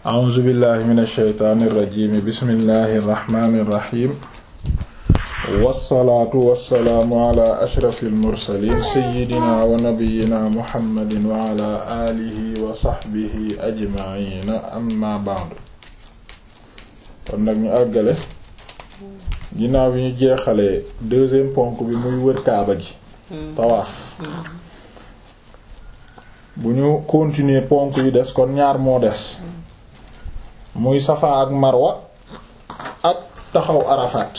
a'uuzu billahi min alsheytaani irrajimi bismillahi irrahmani irrahim wassalaatu wassalaamu ala ashrafi almursalin seyidina wa nabiyina muhammadin wa ala alihi wa saxbihi ajmaina amma ba'du kon nag ñu àggale ginnaaw bi ñu jeexalee deuxième ponk bi muy wër kaaba gi tawaaf bu ñu continuer ponk yi des kon ñaar moo des muy safa ak marwa ak taxaw arafaat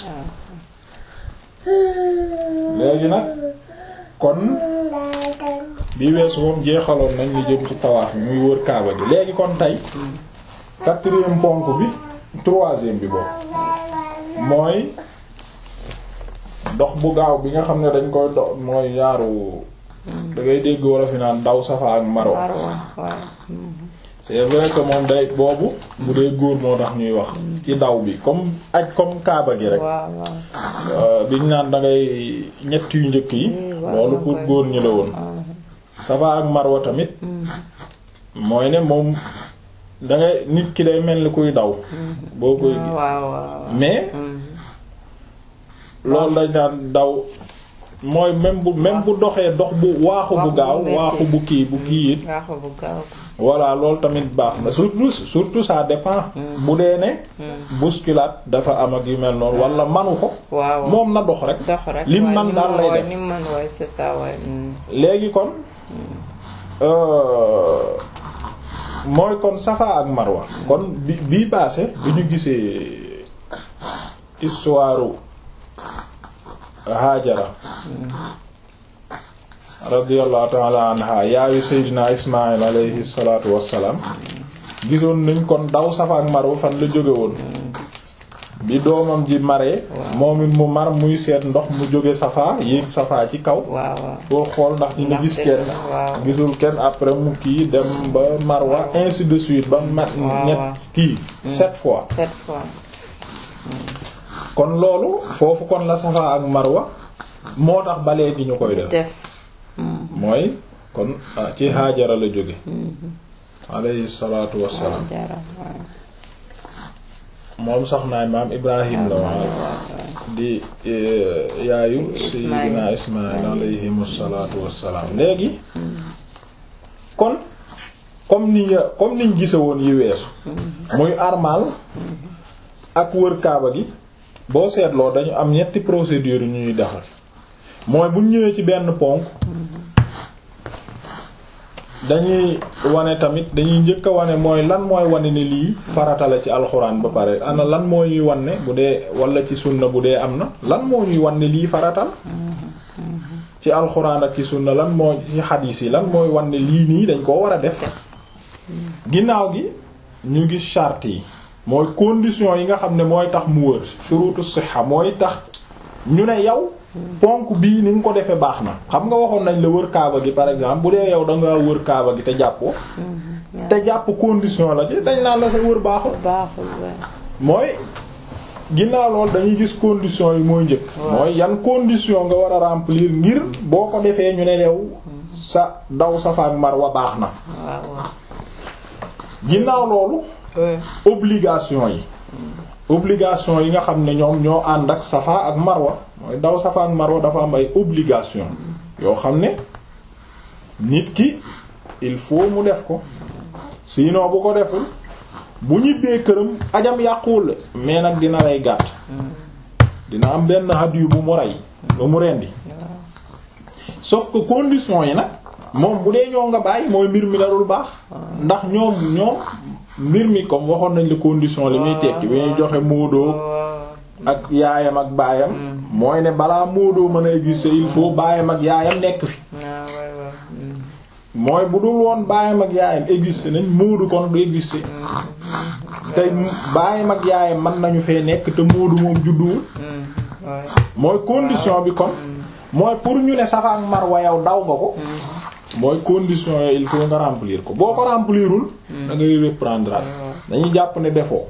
léegi nag kon bi weesu moom jeexaloon nañ li jëm ci tawaaf bi muy wër kaaba gi léegi kon tey quatrième ponk bi troisième bi boobu mooy dox bu gaaw bi nga xam ne dañ koy dox mooy yaaru da ngay dégg wala fi naan daw safa ak marwa c'est vrai que moom day boobu bu dee góor moo tax ñuy wax ci daw bi comme aj comme kaaba gi rek biñ naan da ngay ñett yu njëkk yi loolu pour góor ñi la woon safa ak marwa tamit mooy ne moom da ngay nit ki day mel ni kuy daw boo koy mais loolu dañ naan daw mooy même bu même bu doxee dox bu waaxu bu gaaw waaxu bu kii bu kii it voilà loolu tamit baax na surtout surtout ça dépend bu dee ne bousculade dafa am ak yu mel noonu wala manu ko moom na dox rek lim man daal lay def léegi kon mooy kon safa ak marwa kon bi bii passé bi ñu gisee histoire Haajara radiyallahu ta'ala anha yaayu Seydina Ismaïl alayhi salaatu wassalaam gisoon nañ kon daw Safa ak Marwa fan la jóge woon bi doomam ji maree moom it mu mar muy seet ndox mu jóge Safa yéeg Safa ci kaw boo xool ndax dina gis kenn gisul kenn après mu kii dem ba Marwa ainsi de suite ba mat ñett kii sept fois kon loolu foofu kon la Safa ak Marwa moo tax ba léegi ñu koy def mooy kon ci Haajara la jóge alayhi salaatu wassalaam moom soxnaay maam Ibrahim la waa di yaayu Seydina Ismaïl alayhimu salaatu wassalaam léegi kon comme ni comme niñ gise woon yi weesu muy armal ak wër kaaba gi boo seetloo dañu am ñetti procédure yu ñuy defal mooy bu ñëwee ci benn ponk dañuy wane tamit dañuy njëkk a wane mooy lan mooy wane ne lii farata la ci alxuraan ba pare ana lan moo ñuy wan ne bu dee wala ci sunna bu dee am na lan moo ñuy wan ne lii farata la ci alxuraan ak ci sunna lan moo ci xadiis yi lan mooy wan ne lii nii dañ koo war a def ginnaaw gi ñu gis charte yi mooy condition yi nga xam ne mooy tax mu wër shurutu siha mooy tax ñu ne yow ponk bii ni nga ko defee baax na xam nga waxoon nañ la wër kaaba gi par exemple bu dee yow da nga wër kaaba gi te jàppoo te jàpp condition la ci dañ naan la sa wër baaxul mooy ginnaaw loolu dañuy gis condition yi mooy njëkk mooy yan condition nga war a remplir ngir boo ko defee ñu ne yow sa daw Safa ak Marwa baax na ginnaaw loolu obligation yi obligation yi nga xam ne ñoom ñoo ànd ak Safa ak Marwa mooy daw Safa ak Marwa dafa am ay obligation yoo xam ne nit ki il faut mu def ko sinon bu ko deful bu ñibbee këram ajam yàquwul mais nag dina rey gàtt dina am benn hadiyu bu mu rey bu mu rendi sauf que condition yi nag moom bu dee ñoo nga bàyyi mooy mbir mi darul baax ndax ñoom ñoom mbir mi comme waxoon nañ la condition li muy tekki bi ñuy joxe móodoo ak yaayam ak baayam mooy ne balaa móodoo mën a exister il faut baayam ak yaayam nekk fi mooy bu dul woon baayam ak yaayam exister nañ móodu kon du exister tey baayam ak yaayam mën nañu fee nekk te móodu moom judduwul mooy condition bi kon mooy pour ñu ne Safa ak Marwa yow daw nga ko mooy condition yooyu il faut nga remplir ko boo ko remplirul da ngay reprendre dañuy jàpp ne defoo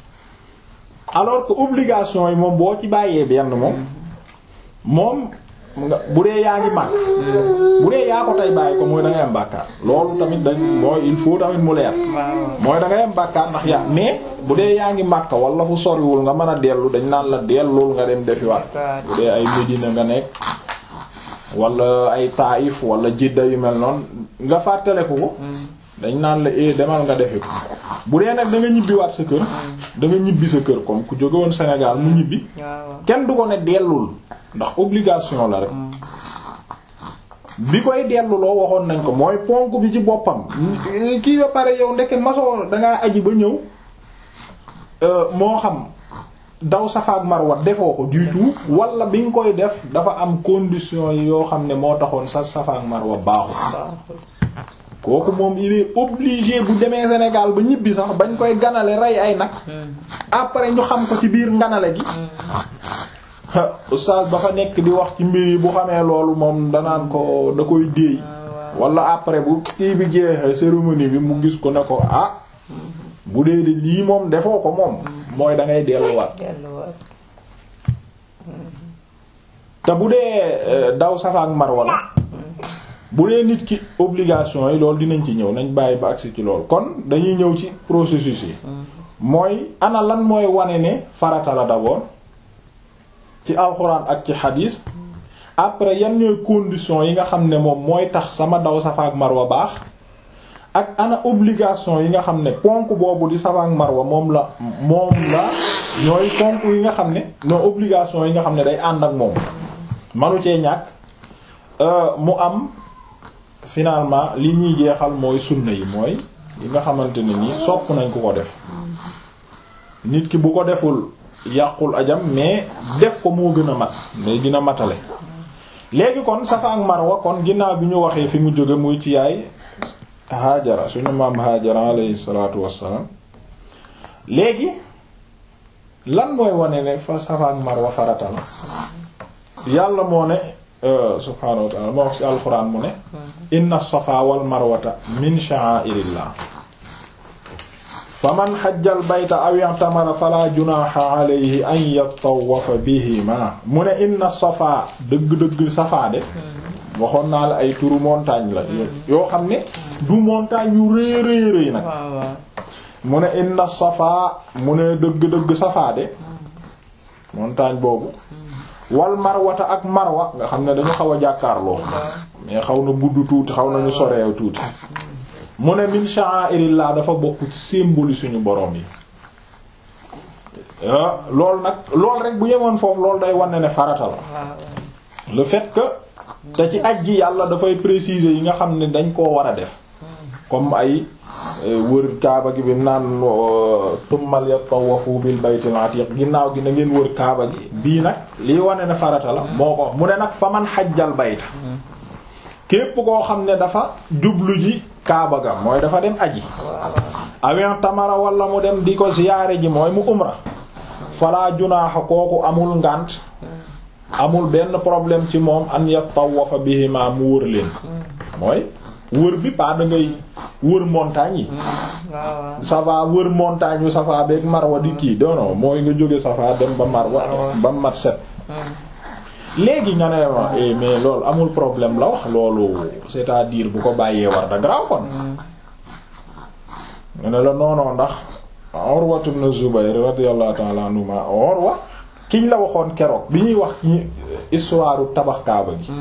alors que obligation yi moom boo ci bàyyee benn moom moom nga bu dee yaa ngi màgg bu dee yaa ko tey bàyyi ko mooy da ngay am bàkkaar loolu tamit dañ mooy il faut tamit mu leer mooy da ngay am bàkkaar ndax yaa mais bu dee yaa ngi màkk wala fu soriwul nga mën a dellu dañ naan la dellul nga dem defiwaat bu dee ay Medina nga nekk wala ay Taïf wala Jidda yu mel noonu nga fàttaleku ko dañ naan la eh demal nga defi ko bu dee nag da nga ñibbiwaat sa kër da nga ñibbi sa kër comme ku jóge woon Sénégal mu ñibbi kenn du ko ne dellul ndax obligation la rek bi koy delluloo waxoon nañ ko mooy ponk bi ci boppam kii ba pare yow ndeke masoo dangaa aji ba ñëw moo xam daw Safa ak Marwa defoo ko du tout wala bi nga koy def dafa am condition yi yoo xam ne moo taxoon sa Safa ak Marwa baaxul kooku moom il est obligé bu demee Sénégal ba ñibbi sax bañ koy ganale rey ay nag après ñu xam ko ci biir nganale gi oustaz ba fa nekk di wax ci mbir yi bu xamee loolu moom danaan ko da koy déey wala après bu kii bi jeexee cérémonie bi mu gis ko ne ko ah bu dee de lii moom defoo ko moom mooy da ngay delluwaat te bu dee daw Safa ak Marwa la bu dee nit ki obligation yi loolu dinañ ci ñëw nañ bàyyi ba agsi ci loolu kon dañuy ñëw ci processus yi mooy ana lan mooy wane ne farata la d'abord ci alxuraan ak ci xadiis après yan ñooy conditions yi nga xam ne moom mooy tax sama daw Safa ak Marwa baax ak ana obligation yi nga xam ne ponk boobu di Safa ak Marwa moom la moom la ñooy ponk yi nga xam ne non obligation yi nga xam ne day ànd ak moom manu cee ñàkk mu am finalement li ñuy jeexal mooy sunna yi mooy yi nga xamante ne nii sopp nañ ku ko def nit ki bu ko deful yàqul ajam mais def ko moo gën a mat mais gën a matale léegi kon Safa ak Marwa kon ginnaaw bi ñu waxee fi mu jóge muy ci yaay Haajara suñu maam Haajara alayhi salaatu wassalaam léegi lan mooy wane ne fa Safa ak Marwa farata la yàlla moo ne subhaanahu wa ta'ala moo wax ci alxuraan mu ne inna safa wal marwata min sha'a'irillah faman xajjal bayta aw i'tamara fala junaha alayhi an yatawafa bihima mu ne inna safa dëgg-dëgg safa de waxoon naa la ay turu montagne la yoo xam ne du montagne yu rëy rëy rëy nag mu ne inna safa mu ne dëgg-dëgg safa de montagne boobu wal marwata ak marwa nga xam ne dañu xaw a jàkkaarloo mais xaw na gudd tuuti xaw nañu soreew tuuti mu ne min sha'airillah dafa bokk ci symbole suñu borom yi loolu nag loolu rek bu yemoon foofu loolu day wane ne farata la le fait que te ci aj gi yàlla dafay préciser yi nga xam ne dañ koo war a def comme ay wër kaaba gi bi naan tummal yatawafu bil baytil atiq ginnaaw gi na ngeen wër kaaba gi bii nag lii wane ne farata la moo ko mu ne nag fa man xajjal bayta képp koo xam ne dafa jublu ji kaaba ga mooy dafa dem aji awen tamara wala mu dem di ko ziyaare ji mooy mu umra fala junaaxa kooku amul ngànt amul benn problème ci moom an yatawafa bihima mu wër leen mooy wër bi pas da ngay wër montagne yi safa wër montagne yu safa beeg marwa di kii doono mooy nga jóge safa dem ba marwa ba mat set léegi nga ne ma mais loolu amul problème la wax loolu c'est-à-dire bu ko bàyyee war da graw kon nga ne la noonoo ndax Urwa ibn Zubayr radiyallahu ta'ala anhuma Urwa kiñ la waxoon keroog bi ñuy wax ci histoire tabax kaaba gi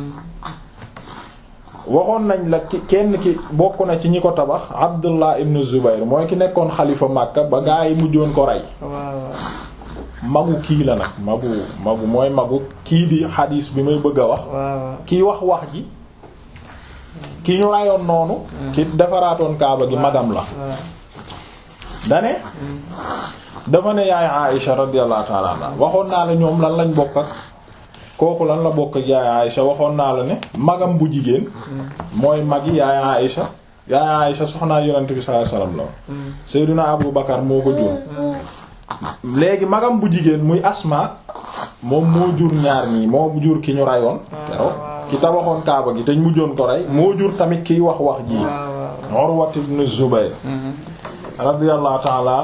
waxoon nañ la ki kenn ki bokk na ci ñi ko tabax Abdullah ibn Zubayr mooy ki nekkoon xalifa Makka ba gaa yi mujjoon ko rey magu kii la nag magu magu mooy magu kii di xadiis bi may bëgg a wax kii wax wax ji ki ñu rayoon noonu ki defaraatoon kaaba gi magam la dane dafa ne yaay Aïsha radiyallahu ta'ala anha waxoon naa la ñoom lan lañ bokk ak kooku lan la bokk ak yaay Aïsha waxoon naa la ne magam bu jigéen mooy magi yaay Aïsha yaay Aïsha soxnaa yonent bi sallallahu alayhi wasallam la Seydina Abu Bakar moo ko jur léegi magam bu jigéen muy Asma moom moo jur ñaar ñii moo jur ki ñu rayoon keroog ki tabaxoon kaaba gi te ñu mujjoon ko rey moo jur tamit kiy wax wax ji Urwa ibn Zubayr radiyallahu ta'ala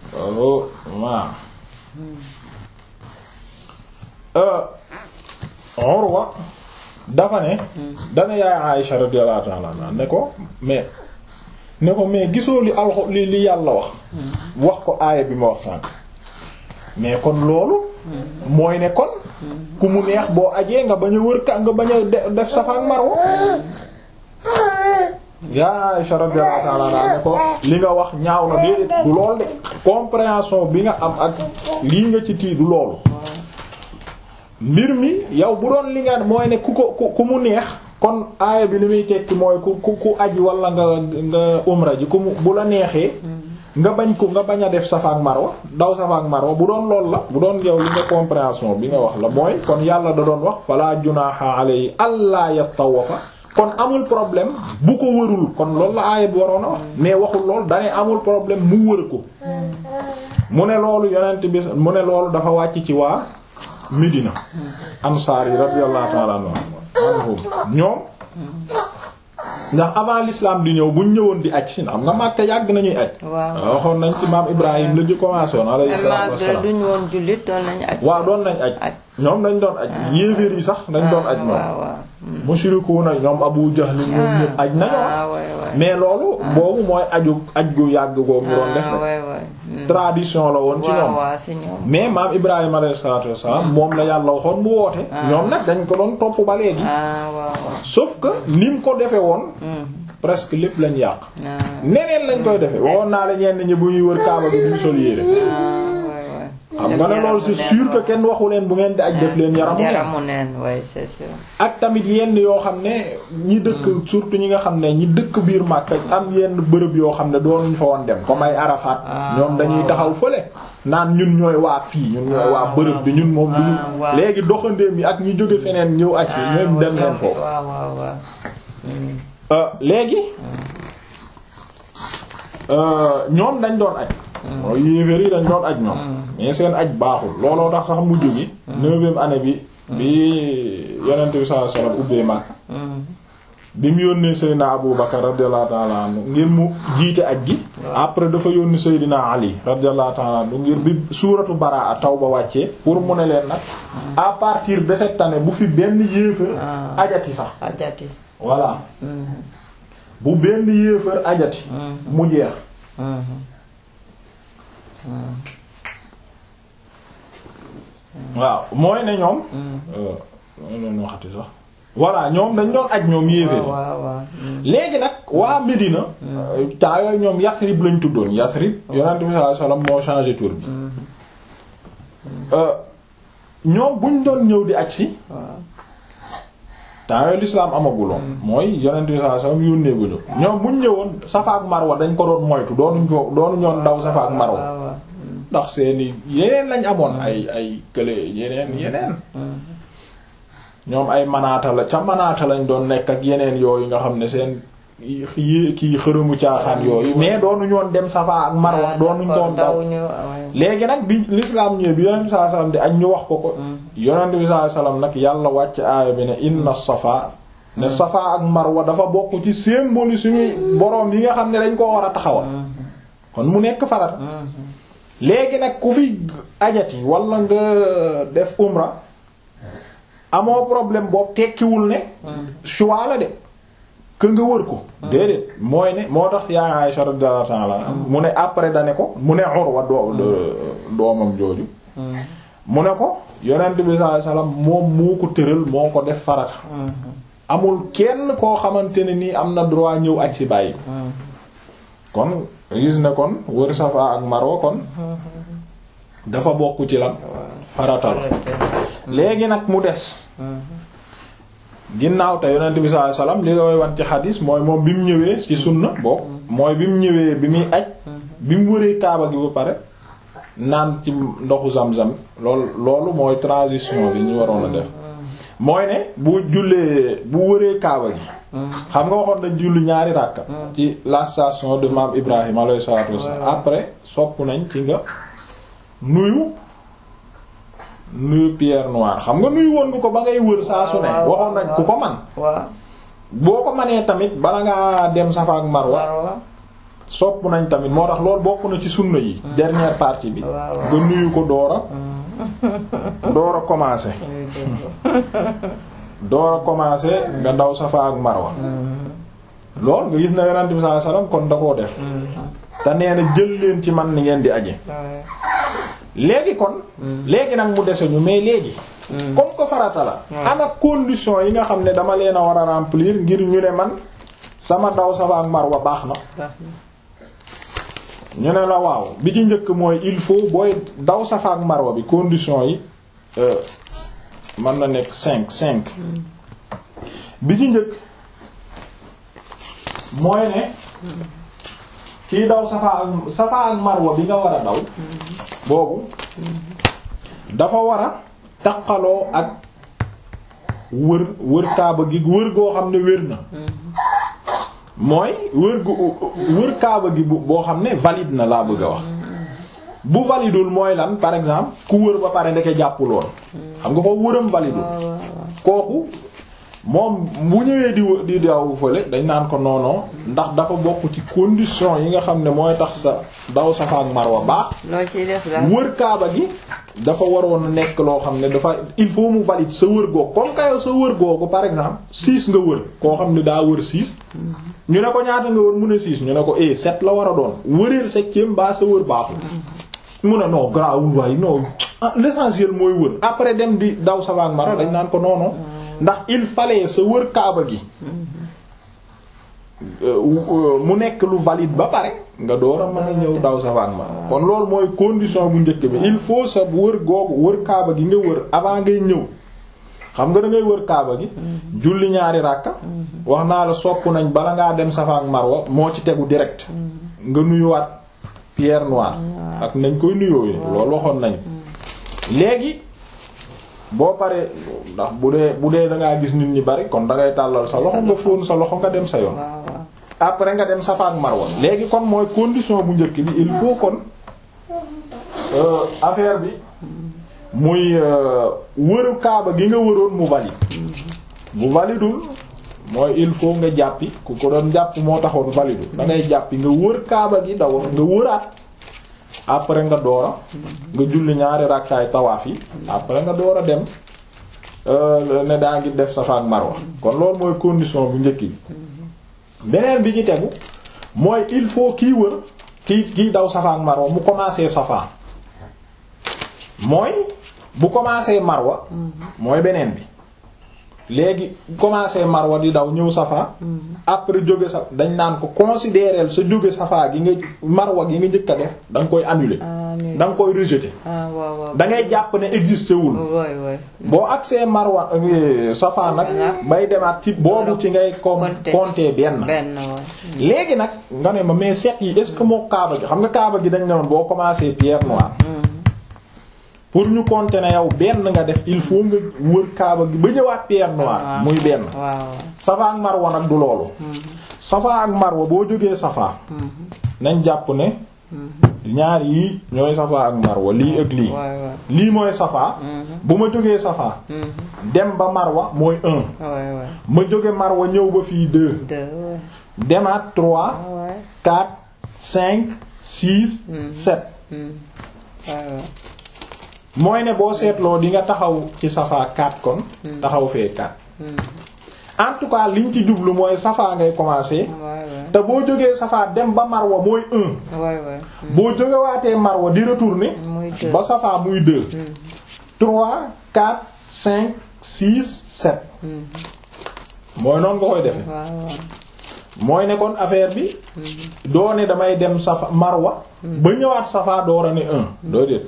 anhuma Urwa dafa ne dana yaay Aïsha radiyallahu ta'ala anha ne ko mais ne ko mais gisoo li alxo li li yàlla wax wax ko aaya bi ma wax sànq mais kon loolu mooy ne kon ku mu neex boo ajee nga bañ a wër ka nga bañ a def Safa ak Marwa yaa Aïsha radiyallahu ta'ala anha ne ko li nga wax ñaaw na déedéet du lool de compréhension bi nga am ak lii nga ci tii du loolu mbir mi yow bu doon li nga mooy ne ku ko ku mu neex kon aaya bi li muy tekki mooy ku ku ku aji wala nga nga umra ji ku mu bu la neexee nga bañ ko nga bañ a def Safa ak Marwa daw Safa ak Marwa bu doon lool la bu doon yow li nga compréhension bi nga wax la mooy kon yàlla da doon wax fala junaha alayhi alla yatawafa kon amul problème bu ko wërul kon loolu la aaya bi waroon a wax mais waxul lool dane amul problème mu wër ko mu ne loolu yonent bi mu ne loolu dafa wàcc ci waa Médina ansaar yi radiyallahu ta'ala anhum ñoom ndax avant l'islam di ñëw buñ ñëwoon di aj si xam nga Makka yàgg nañuy aj waaw waxoon nañ ci maam Ibrahim la ju commencé woon alayhi salaatu wassalaam duñ woon jullit doon nañ aj waaw doon nañ aj ñoom dañ doon aj yéeféer yi sax dañ doon aj moom mushrikuuna ñoom Abu Jahl ñoom ñëpp aj nañu mais loolu boobu mooy aju aj gu yàgg googu ñu doon def tradition la woon ci ñoom mais maam Ibrahima alayhi salaatu wassalaam moom la yàlla waxoon mu woote ñoom nag dañ ko doon topp ba léegi sauf que ni mu ko defe woon presque lépp lañ yàq neneen lañ koy defe woon naa la ñenn ñi bu ñuy wër kaaba bi duñ sol yére xam nga ne loolu c'est sûr que kenn waxu leen bu ngeen di aj def leen yaramu neen ouais c'est sûr ak tamit yenn yoo xam ne ñi dëkk surtout ñi nga xam ne ñi dëkk biir Makka am yenn bërëb yoo xam ne doonuñ fa woon dem comme ay Arafat ñoom dañuy taxaw fële naan ñun ñooy waa fii ñun ñooy waa bërëb bi ñun moom duñu léegi doxandéem yi ak ñi jóge feneen ñëw aj yi même dem leen foofu léegi ñoom dañ doon aj mooy yéeféer yi dañ doon aj ñoom mais seen aj baaxul looloo tax sax mujj gi neuvième année bi bi yonent bi sallallahu alayhi wasallam ubbee Makka bi mu yónnee Seydina Abu Bakar radiyallahu ta'ala anhu ngir mu jiite aj gi après dafa yónni Seydina Ali radiyallahu ta'ala anhu ngir bi suuratu Baraa taw ba wàccee pour mu ne leen nag à partir de cette année bu fi benn yéeféer ajati sax ajati voilà bu benn yéeféer ajati mu jeex waaw mooy ne ñoom loolu waxati sax voilà ñoom dañ doon aj ñoom yéeféer léegi nag waa Médina temps yooyu ñoom Yasrib lañ tuddoon Yasrib yonent bi sallallahu alayhi wasallam moo changé tour bi ñoom buñ doon ñëw di aj si temps yooyu l'islam amaguloon mooy yonent bi sallallahu alayhi wasallam yónnee bu ñu ñoom buñ ñëwoon Safa ak Marwa dañ ko doon moytu doonuñ ko doonuñ ñoon daw Safa ak Marwa ndax seeni yeneen lañ amoon ay ay kële yeneen yeneen ñoom ay manaata la ca manaata lañ doon nekk ak yeneen yooyu nga xam ne seen yi kii xërëmu caaxaan yooyu mais doonuñu woon dem Safa ak Marwa doonuñ doon daw léegi nag bi l'islam ñëwee bi yonent bi sallallahu alayhi wasallam di ak ñu wax ko ko yonent bi sallallahu alayhi wasallam nag yàlla wàcc aaya bi ne inna Safa ne Safa ak Marwa dafa bokk ci symbole suñuy boroom yi nga xam ne dañ koo war a taxawal kon mu nekk farat léegi nag ku fi ajati wala nga def umra amoo problème boobu tekkiwul ne choix la de que nga wër ko déedéet mooy ne moo tax yaa Aisha radiyallahu ta'ala mu ne après da ne ko mu ne Urwa doo doomam jooju mu ne ko yonent bi sallallahu alayhi wasallam moom moo ko tëral moo ko def farata amul kenn koo xamante ne nii am na droit ñëw aj si bàyyi kon gis ne kon wër Safa ak Marwa kon dafa bokk ci lan farata la léegi nag mu des ginnaaw te yonent bi sallallahu alayhi wasallam li koy wan ci xadis mooy moom bi mu ñëwee ci sunna bokk mooy bi mu ñëwee bi muy aj bi mu wëree kaaba gi ba pare naan ci ndoxu zam-zam loolu loolu mooy transition bi ñu waroon a def mooy ne bu jullee bu wëree kaaba gi xam nga waxoon nañ julli ñaari ràkka ci la station de maam Ibrahim alayhi salatu wassalam après sopp nañ ci nga nuyu nuyu pierre noire xam nga nuyu woon nga ko ba ngay wër saa su ne waxoon nañ ku ko man boo ko manee tamit bala ngaa dem Safa ak Marwa sopp nañ tamit moo tax loolu bokk na ci sunna yi dernière partie bi nga nuyu ko doora door a commencer door a commencer nga daw Safa ak Marwa lool nga gis na Yonent bi sallallahu alayhi wasallam kon da koo def te nee na jël leen ci man ni ngeen di aje léegi kon léegi nag mu dese ñu mais léegi comme que farata la ana condition yi nga xam ne dama leen a war a remplir ngir ñu ne man sama daw Safa ak Marwa baax na ñu ne la waaw bi ci njëkk mooy il faut booy daw Safa ak Marwa bi condition yi mën na nekk cinq cinq bi ci njëkk mooy ne kii daw Safa ak Safa ak Marwa bi nga war a daw boobu dafa war a taqaloo ak wër wër kaaba gi wër goo xam ne wér na mooy wër gu wër kaaba gi boo xam ne valide na laa bëgg a wax bu validul mooy lan par exemple ku wër ba pare ndeke jàppuloon xam nga foofu wëram validul kooku moom bu ñëwee di di daw fële dañ naan ko noonoo ndax dafa bokk ci condition yi nga xam ne mooy tax sa daw Safa ak Marwa baax loo ciy def daal wër kaaba gi dafa waroon a nekk loo xam ne dafa il faut mu valide sa wër googu comme kayo sa wër googu par exemple six nga wër koo xam ne daa wër six ñu ne ko ñaata nga wër mu ne six ñu ne ko eh sept la war a doon wëreel septième baa sa wër baaxul mu ne non grawul waaye non l'essentiel mooy wër après dem di daw Safa ak Marwa dañ naan ko noono ndax il fallait sa wër kaaba gi mu nekk lu valide ba pare nga door a mën a ñëw daw Safa ak Marwa kon loolu mooy condition bu njëkk bi il faut sa wër googu wër kaaba gi nga wër avant ngay ñëw xam nga da ngay wër kaaba gi julli ñaari ràkka wax naa la sopp nañ bala ngaa dem Safa ak Marwa moo ci tegu direct nga nuyuwaat pierre noire ak nañ koy nuyoo loolu waxoon nañ léegi boo paree ndax bu dee bu dee da ngaa gis nit ñi bari kon da ngay tàllal sa loxo nga fóon sa loxo nga dem sa yoon après nga dem Safa ak Marwa léegi kon mooy condition bu njëkk bi il faut kon affaire bi muy wëru kaaba gi nga wëroon mu valide bu validul mooy il faut nga jàppi ku ko doon jàpp moo taxoon validul da ngay jàppi nga wër kaaba gi daw nga wëraat après nga doora nga julli ñaari rakkaay tawaaf yi après nga door a dem ne daa ngi def Safa ak Marwa kon loolu mooy condition bu njëkk bi beneen bi ci tegu mooy il faut kii wër kii kii daw Safa ak Marwa mu commencer Safa mooy bu commencer Marwa mooy beneen bi léegi commencer Marwa di daw ñëw Safa après jóge sa dañ naan ko considérer sa jóge Safa gi nga Marwa gi nga njëkk a def da nga koy annuler da nga koy rejeter da ngay jàpp ne existé wul boo agsee Marwa Safa nag bay demaat ci boobu ci ngay com compter benn léegi nag nga ne ma mais set yi est-ce que moo kaaba gi xam nga kaaba gi dañ ne woon boo commencer pierre noire pour ñu compter ne yow benn nga def il faut nga wër kaaba gi ba ñëwaat pierre noire muy benn Safa ak Marwa nag du loolu Safa ak Marwa boo jógee Safa nañ jàpp ne ñaar yi ñooy Safa ak Marwa lii ak lii lii mooy Safa bu ma jógee Safa dem ba Marwa mooy un ma jóge Marwa ñëw ba fii deux demaat trois quatre cinq six sept mooy ne boo seetloo di nga taxaw ci Safa 4 kon taxaw fee 4 en tout cas liñ ci jublu mooy Safa ngay commencer te boo jógee Safa dem ba Marwa mooy 1 boo jógewaatee Marwa di retourner ba Safa muy 2 3 4 5 6 7 mooy noonu nga koy defe mooy ne kon affaire bi doo ne damay dem Safa Marwa ba ñëwaat Safa doora ne un doo déet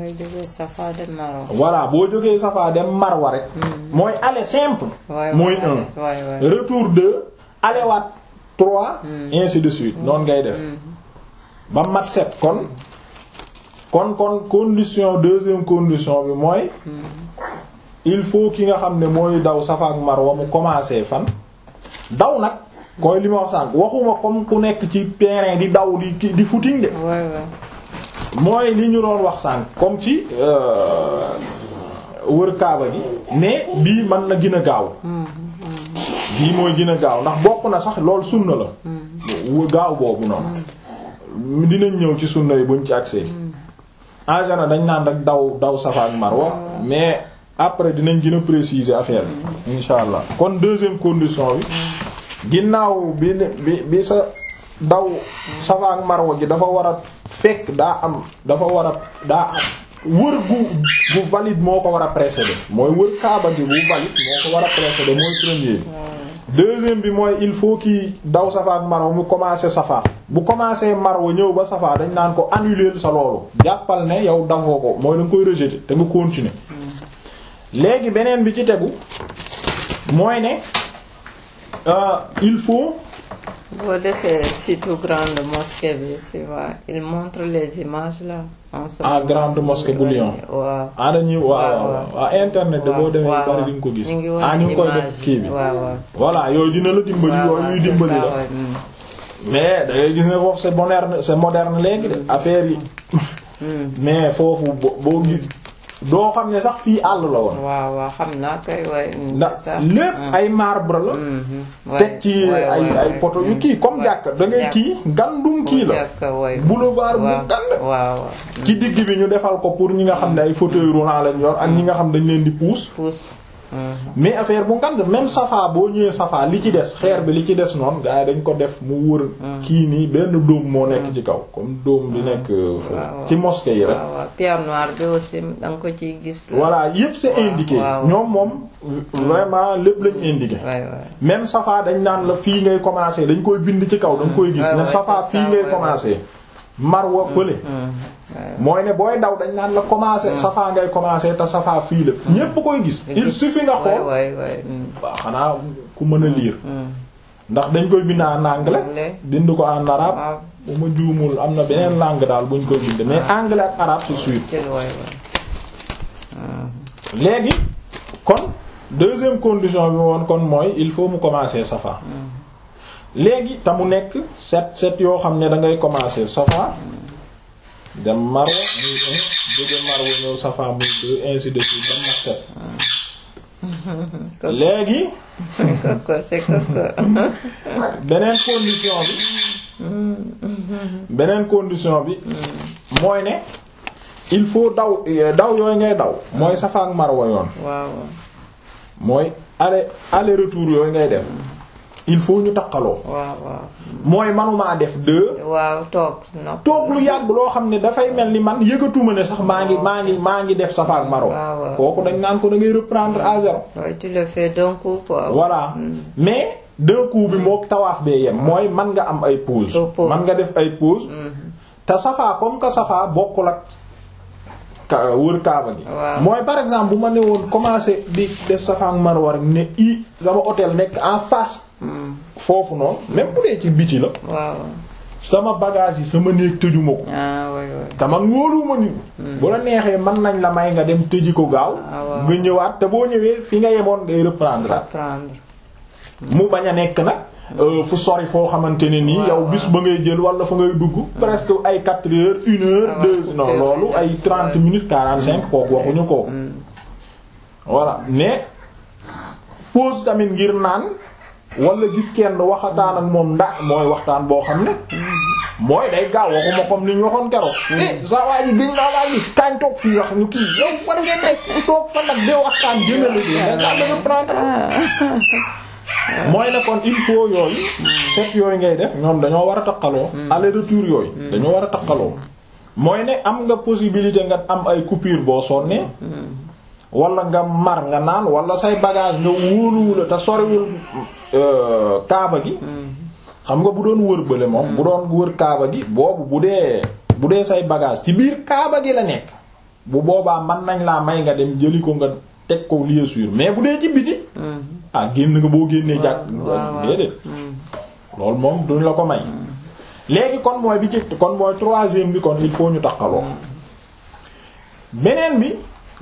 voilà boo jógee Safa dem Marwa rek mooy aller simple mooy un retour deux aller waat trois ainsi de suite noonu ngay def ba mat sept kon kon kon condition deuxième condition bi mooy il faut ki nga xam ne mooy daw Safa ak Marwa mu commencer fan daw nag koy li ma wax sànq waxuma comme ku nekk ci terrain di daw di di footing de mooy li ñu doon wax sànq comme ci wër kaaba gi mais bii mën na gën a gaaw bii mooy gën a gaaw ndax bokk na sax loolu sunna la gaaw boobu noonu dinañ ñëw ci sunna yi buñ ci accès en général dañ naan rek daw daw Safa ak Marwa mais après dinañ gën a préciser affaire bi insha allah kon deuxième condition bi ginnaaw bi bi bi sa daw Safa ak Marwa gi dafa war a fekk daa am dafa war a daa am wër gu gu valide moo ko war a précéder mooy wër kaaba gi bu valide moo ko war a précéder mooy premier bi deuxième bi mooy il faut qu'il daw Safa ak Marwa mu commencer Safa bu commencer Marwa ñëw ba Safa dañ naan ko annuler sa loolu jàppal ne yow dafoo ko mooy da nga koy rejeter te nga continuer léegi beneen bi ci tegu mooy ne euh, il faut boo defee surtout grande mosquée bi tu vois il montre les images là. en ce Ah, moment. grande mosquée bu Lyon. waaw. ah dañuy waaw waaw waaw internet de boo demee bari di nga ko gis ñu ngi ah ñu ngi koy def image kii bi waaw waaw. voilà yooyu dina la dimbali waaw yooyu waaw, ñuy c'est dimbali ça, la ouais, mm. mais da ngay gis ne foofu c'est moderne c'est moderne léegi de affaire yi Mm. mais foofu bo- boo gis doo xam ne sax fii àll la woon waaw waaw xam naa koy waaye. mm, ndax c'est ça. lépp Mm. ay marbre la Mhm, ouais, teg ci ouais, ay ouais, ay ouais. poto yu Mm. kii comme Ouais. jàkk da ngay Jàkk. kii ngandum kii la jàkka, ouais. boulevard bu waaw gand waaw waaw. ci digg bi ñu defal ko pour ñi nga xam ne ay fauteuil roulant lañ yor ak ñi nga xam dañ leen di pousse pousse. Mhm. mais affaire bu ngand même safa boo ñëwee safa li ci des xeer bi li ci des noonu gars yi dañ ko def mu wër kii nii benn dóom moo nekk ci kaw comme dóom bi nekk euh, fu- waaw. ci mosquée yi rek waaw waaw pierre noire bi aussi da nga ko ciy gis. la. voilà yépp c'est waaw, indiqué waaw. ñoom moom vraiment lépp lañ indiqué waay waay. même safa dañ naan la fii ngay commencer dañ koy bind ci kaw da nga koy gis Ouais, ne ouais, safa c'est fii ça, ngay ouais, commencer marwa fële mooy ne booy daw dañ naan la commencer safa ngay commencer te safa fii la ñépp koy gis il suffit nga xool waay waay. mm. waaw xanaa ku mën a lire Mm. ndax dañ koy bind en anglais Anglais. bind ko en arabe waaw bu ma juumul am na beneen langue daal buñ koy bind mais anglais ak arabe c'est sûr jël waay waay. léegi kon deuxième condition bi woon kon mooy il faut mu commencer safa léegi te mu nekk set set yoo xam ne da ngay commencer safa dem marwa muy un jóge marwa ñëw safa muy deux ainsi de suite ba mat set léegi koko c'est koko. beneen condition bi beneen condition bi mooy ne il faut daw daw yooyu ngay daw mooy safa ak marwa yoon waaw mooy aller aller retour yooyu ngay def il faut ñu takkaloo waaw waaw. mooy manumaa def deux waaw toog no. toog lu yàgg loo xam ne dafay mel ni man yëgatuma ne sax maa ngi maa ngi maa ngi def safa ak marwa waaw waaw. kooku dañ naan ko da ngay reprendre à zéro waaye tu le fais d'un coup quoi. voilà mais d'un coup bi mook tawaaf bee yem mooy man nga am ay pause Ay pause. man nga def ay pause te safa comme que safa bokkul ak ka wër kaaba gi Waaw. mooy par exemple bu ma ne woon commencer di def safa ak marwa rek ne i sama hôtel nekk en face foofu noonu même bu dee ci biti la waaw. sama bagage yi sama néeg tëjuma ko ah waay waay. te man wóoluwuma ni bu la neexee mën nañ la may nga dem tëji ko gaaw Ah, waaw. nga ñëwaat te boo ñëwee fi nga yemoon ngay reprendre at prendre. mu bañ a nekk nag euh, fu sori foo xamante ne nii waaw, yow waaw. bis ba ngay jël wala fa ngay dugg presque ay 4 heures une heure Ah, deux waaw, non coupé, loolu ouais. ay 30 Ouais. minutes 45 kooku waxuñu ko voilà mais pause tamit ngir naan wala gis kenn waxataan ak moom ndax mooy waxtaan boo xam ne mooy day gaaw waxuma comme li ñu waxoon keroog. eh saa waa ji gëj naa laa gis kañ toog fii wax ñu kii yow war ngeen nekk toog fa nag de waxtaan jëmale bi mais nga bëgg prendre mooy ne kon il faut yooyu set yooyu ngay def ñoom dañoo war a takkaloo aller retour yooyu dañoo war a takkaloo mooy ne am nga possibilité nga am ay coupure boo sonnee wala nga mar nga naan wala say bagage nga wóoluwula te soriwul euh, kaaba gi xam nga bu doon wër bële moom bu doon wër kaaba gi boobu bu dee bu dee say bagage ci biir kaaba gi la nekk bu boobaa mën nañ laa may nga dem jëli ko nga teg ko lieu sûr mais bu dee ci biti ah génn nga boo génnee jàkk waaw. déedéet loolu moom duñ la ko may léegi kon mooy bi ci kon mooy troisième bi kon il faut ñu takkaloo beneen bi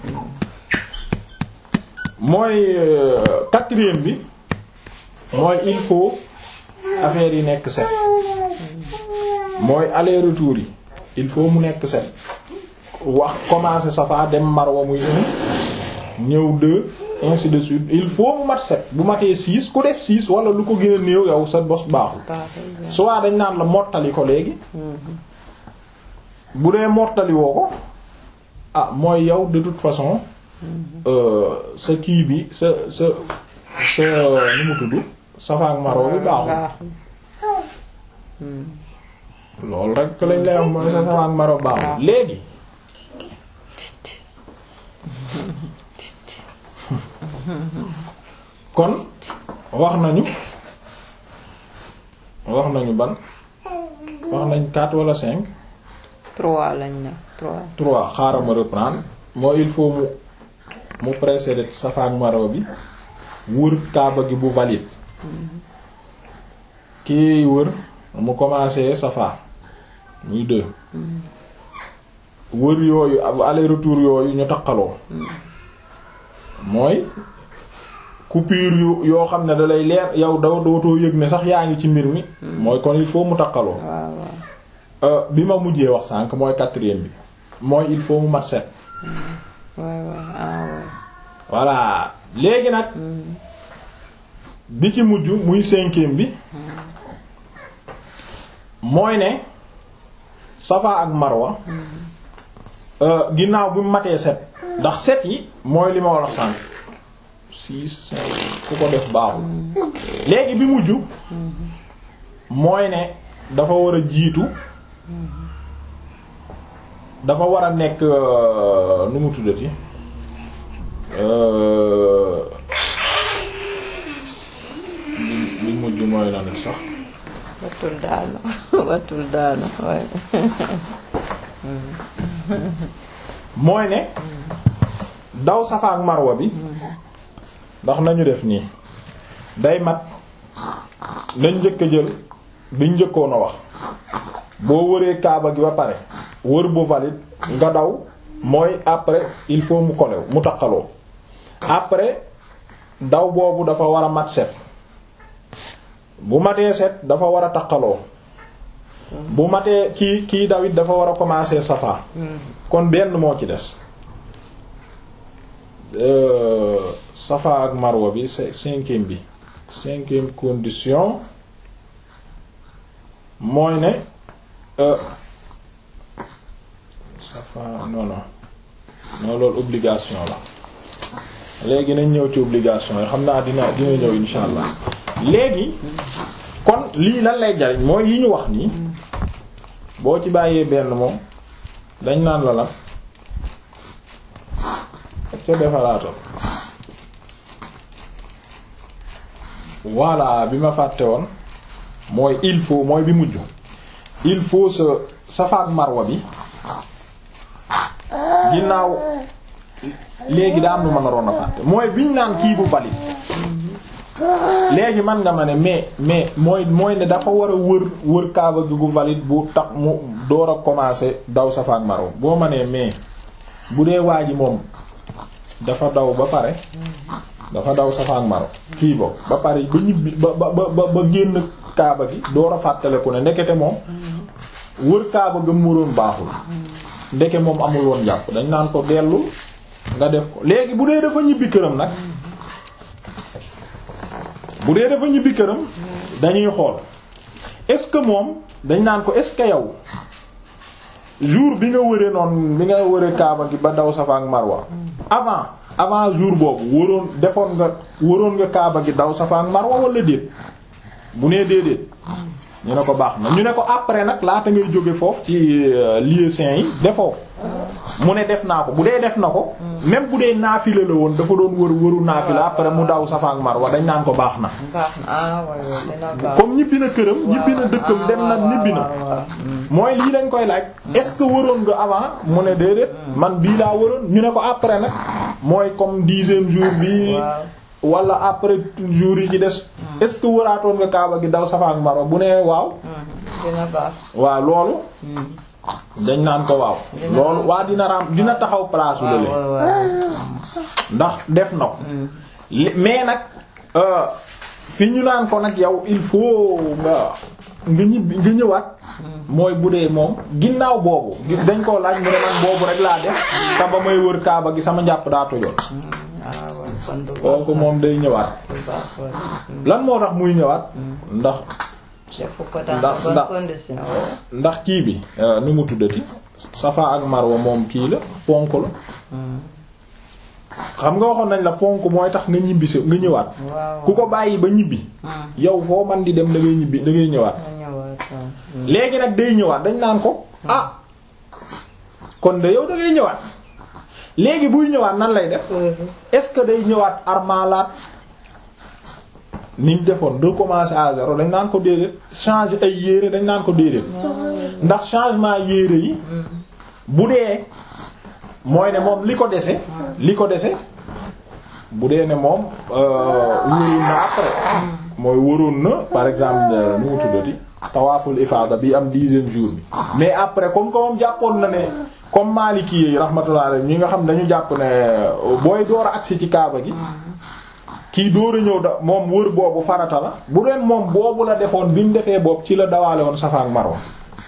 mooy euh, quatrième bi mooy il faut affaire yi nekk set mooy aller retour yi il faut mu nekk set wax commencer safa dem marwa muy un ñëw deux ainsi de suite il faut mu mat set bu matee six ku def six wala lu ko gën a néew yow sa bos baaxul baaxul. soit dañ naan la mottali ko léegi bu dee mottali woo ko ah mooy yow de toute façon sa kii bi sa sa sa nu mu tudd Safa ak Marwa bi baaxul loolu rek lañ lay wax mooy sa Safa ak Marwa baaxul léegi kon wax nañu wax nañu ban wax nañ quatre wala cinq trois lañ ne trois. trois xaaral ma reprendre mooy il faut mu mu précéder Safa ak Marwa bi wër kaaba gi bu valide kii wër mu commencé Safa muy deux wër yooyu aller retour yooyu ñu taqaloo mooy coupure yu yoo xam ne da lay leer yow da dootoo yëg ne sax yaa ngi ci mbir mi mooy kon il faut mu taqaloo waaw waaw. bi ma mujjee wax sànq mooy quatrième bi mooy il faut mu mat set waay waay ah waay. voilà léegi nag bi ci mujj muy cinquième bi mooy ne Safa ak Marwa ginnaaw bi mu matee set ndax set yi mooy li ma wax sànq six cinq ku ko def baaxul léegi bi mujj mooy ne dafa war a jiitu dafa war a nekk nu mu tuddati bi mujj mooy lan sax watul daanu watul daanu waay. mooy ne daw Safa ak Marwa bi ndax nañu def nii day mat nañ njëkk a jël biñ njëkkoon a wax boo wëree kaaba gi ba pare wër bu valide nga daw mooy après il faut mu kolew mu taqaloo après daw boobu dafa war a mat set bu matee set dafa war a taqaloo bu matee kii kii dawit dafa war a commencer Safa kon benn moo ci des Safa ak Marwa bi c'est cinquième bi cinquième condition mooy ne Safa non non non loolu obligation la léegi nañ ñëw ci obligation yi xam naa dina dina ñëw insha allah léegi kon lii lan lay jariñ mooy yi ñu wax nii boo ci bàyyee benn moom dañ naan la la ak ca defaraatal voilà bi ma fàtte woon mooy il faut mooy bi mujj il faut sa Safa ak Marwa bi ginnaaw léegi daa am nu ma naroon a fàtte mooy biñ naan kii bu valide léegi man nga ma ne mais mais mooy mooy ne dafa war a wër wër kaaba gi gu valide bu tax mu door a commencer daw Safa ak Marwa boo ma nee mais bu dee waa ji moom dafa daw ba pare dafa daw Safa ak Marwa kii bo ba pare ba ñibbi ba ba ba ba génn kaaba gi door a fàttaleku ne ndekete moom wër kaaba ga muroon baaxul ndeke moom amul woon jàpp dañ naan ko dellu nga def ko léegi bu dee dafa ñibbi këram nag bu dee dafa ñibbi këram dañuy xool est-ce que moom dañ naan ko est-ce que yow jour bi nga wëree noonu bi nga wëree Kaaba gi ba daw Safa ak Marwa avant avant jour boobu wëroon defoon nga wëroon nga Kaaba gi daw Safa ak Marwa wala déet bu nee déedéet ñu ne ko baax na ñu ne ko après nag laata ngay jóge foofu ci lieu saint yi defoo mu ne def naa ko bu dee def na ko même bu dee naafila la woon dafa doon wër wëru naafila après mu daw Safa ak Marwa dañ naan ko baax na baax na ah waay waay dina baax. comme ñibbi na këram ñibbi na dëkkam dem na ñibbi na mooy lii dañ koy laaj est-ce que wëroon nga avant mu ne déedéet man bii laa wëroon ñu ne ko après nag mooy comme dixième jour bi wala après jour yi ci des est-ce que wëraatoon nga Kaaba gi daw Safa ak Marwa bu nee waaw dina baax. waaw loolu dañ naan ko waaw loolu waa dina ram dina taxaw place u lële waaw waaw. ndax def na ko li- mais nag euh, fi ñu naan ko nag yow il faut nga nga ñibbi nga ñëwaat mooy bu dee moom ginnaaw boobu gi- dañ koo laaj mu ne man boobu rek laa def te ba may wër kaaba gi sama njàpp daa tojoon ah waay kon du baax. kooku moom day ñëwaat du baax waay. lan moo tax muy ñëwaat ndax defu ko dans Ndax- de bonnes ndax- conditions. waaw. ndax kii bi euh, nu mu tuddati Safa ak Marwa moom kii la ponk la xam nga waxoon nañ la ponk mooy tax nga ñibbi si nga ñëwaat waaw ku ko bàyyi ba ñibbi yow foo man di dem da ngay ñibbi da ngay ñëwaat nga ñëwaat waaw. léegi nag day ñëwaat dañ naan ko ah kon de yow da ngay ñëwaat léegi buy ñëwaat nan lay def est-ce que day ñëwaat armalaat niñ defoon recommencer à zéro dañ naan ko déedéet changer ay yére dañ naan ko déedéet ndax changement yére yi bu dee mooy ne moom li ko dese li ko dese bu dee ne moom wóoroon na après mooy wóoroon na par exemple euh, nu mu tuddati tawaaful ifaada bi am dixième jour bi mais après comme que moom jàppoon na ne comme Maliki yi rahmatullah alayhi ñi nga xam dañu jàpp ne euh, booy door a agsi ci kaaba gi kii door a ñëw da moom wër boobu farata la bu deen moom boobu la defoon bi mu defee boobu ci la dawaale woon Safa ak Marwa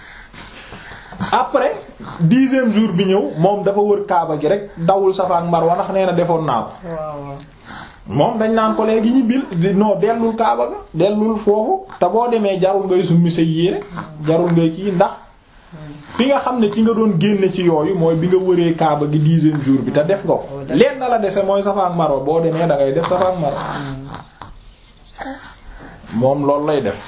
après dixième jour bi ñëw moom dafa wër kaaba gi rek dawul Safa ak Marwa ndax nee na defoon naa ko waaw waaw. moom dañ naan ko léegi ñibbil di non dellul kaaba ga dellul foofu te boo demee jarul ngay summi sa yére jarul ngay kii ndax fi nga xam ne ci nga doon génne ci yooyu mooy bi nga wëree kaaba gi dixième jour bi te def nga ko leen na la dese mooy Safa ak Marwa boo demee da ngay def Safa ak Marwa moom loolu lay def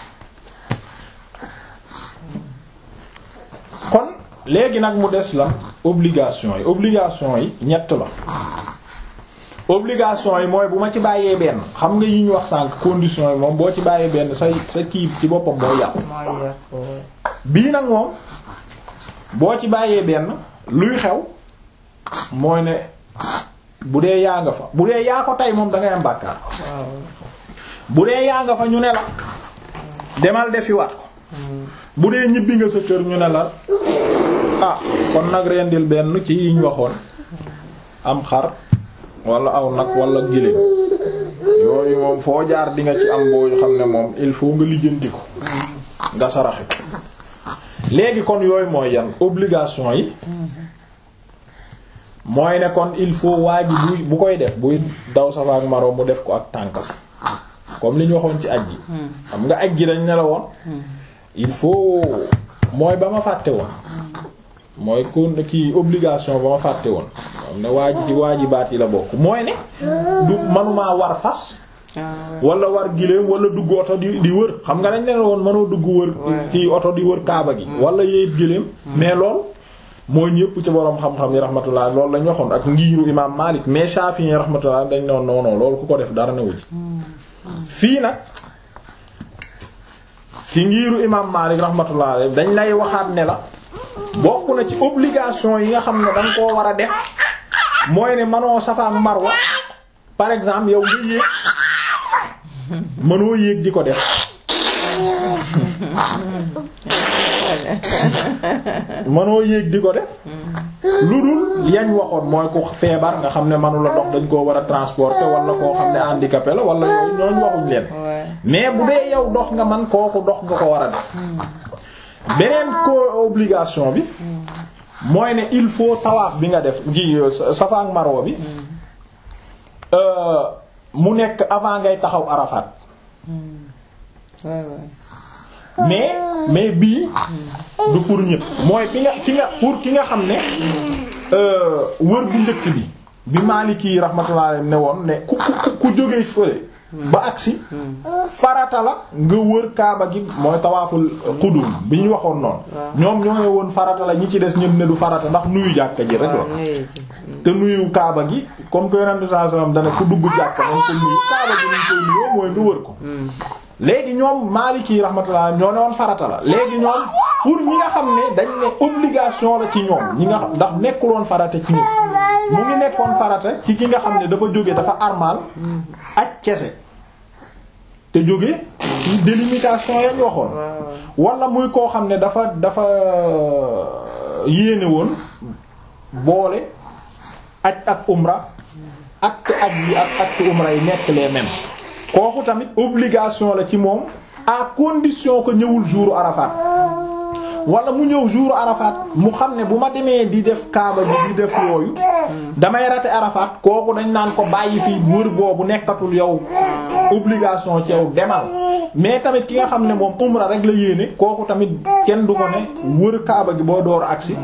kon léegi nag mu des la obligation yi obligation yi ñett la obligation yi mooy bu ma ci bàyyee benn xam nga yi ñu wax sànq condition yi moom boo ci bàyyee benn say sa kii ci boppam mooy yàqu mooy yàqu waaw. bii nag moom boo ci bàyyee benn luy xew mooy ne bu dee yaa nga fa bu dee yaa ko tey moom da ngay am bàkkaar waaw. bu dee yaa nga fa ñu ne la demal defi waat ko bu dee ñibbi nga sa kër ñu ne la ah kon nag rendil benn ci yi ñu waxoon am xar wala aw nag wala giléem yooyu moom foo jaar di nga ci am boo xam ne moom il faut nga lijjanti ko nga saraxe ko léegi kon yooyu mooy yan obligation yi mooy ne kon il faut waa ji buy bu koy def buy daw Safa ak Marwa mu def ko ak tànkam comme li ñu waxoon ci aj ji xam nga aj ji dañ ne la woon il faut mooy ba ma fàtte woon mooy kon kii obligation ba ma fàtte woon xam ne waa ji ci waajibaat yi la bokk mooy ne du manumaa war fas ah wala war giléem wala dugg oto di di wër xam nga dañ ne la woon mënoo dugg wër Ouais. kii oto di wër kaaba gi wala yéeg giléem mais lool mooy ñëpp ci boroom xam-xam yi rahmatullah loolu lañ waxoon ak ngiiru imam Malik mais Shafi'i yi rahmatullah dañ ne woon non non loolu ku ko def dara newu ci fii nag ci ngiiru imam Malik rahmatullah alayhi dañ lay waxaat ne la bokk na ci obligation yi nga xam ne danga koo war a def mooy ne manoo Safa ak Marwa par exemple yow nga yéeg mënoo yéeg di ko def mënoo yéeg di ko def lu dul yañ waxoon mooy ku feebar nga xam ne manu la dox dañ koo war a transporter wala koo xam ne handicapé la wala yooyu ñooñ waxuñ leen ouais. mais bu dee yow dox nga man kooku dox nga ko war a def beneen ko obligation bi mooy ne il faut tawaaf bi nga def gi Safa ak Marwa bi euh, mu nekk avant ngay taxaw Arafat ouais, ouais. mais mais bii du pour ñëpp mooy ki nga ki nga pour ki nga xam ne euh, wër bu njëkk bi bi Maliki rahmatullah alayhi ne woon ne ku ku ku jógee fële ba agsi farata la nga wër kaaba gi mooy tawaaful qudum bi ñu waxoon noonu ñoom ñoo ngi woon farata la ñi ci des ñëpp ne du farata ndax nuyu jàkka ji rek la waaw nuyu ji. te nuyu kaaba gi comme que yonent bi sallallahu alayhi wasallam dana ku dugg jàkka nañ ko nuyu kaaba gi nañ koy nuyoo mooy nga wër ko léegi ñoom Maliki rahmatullah ñoo ne woon farata la léegi ñoom pour ñi nga xam ne dañ ne obligation la ci ñoom ñi nga xam ndax nekkuloon farata ci ñoom mu ngi nekkoon farata ci ki nga xam ne dafa jóge dafa armal ak kese te jóge ci délimitation yañ waxoon waaw wala muy koo xam ne dafa dafa yéene woon boole aj ak umra acte aj yi ak acte umra yi nekk les mêmes kooku tamit obligation la ci moom à condition que ñëwul jour Arafat wala mu ñëw jour Arafat mu xam ne bu ma demee di def kaaba bi di def yooyu damay rater Arafat kooku dañ naan ko bàyyi fii wër boobu nekkatul yow obligation ci yow demal mais tamit ki nga xam ne moom umra rek la yéene kooku tamit kenn du ko ne wër kaaba gi boo door agsi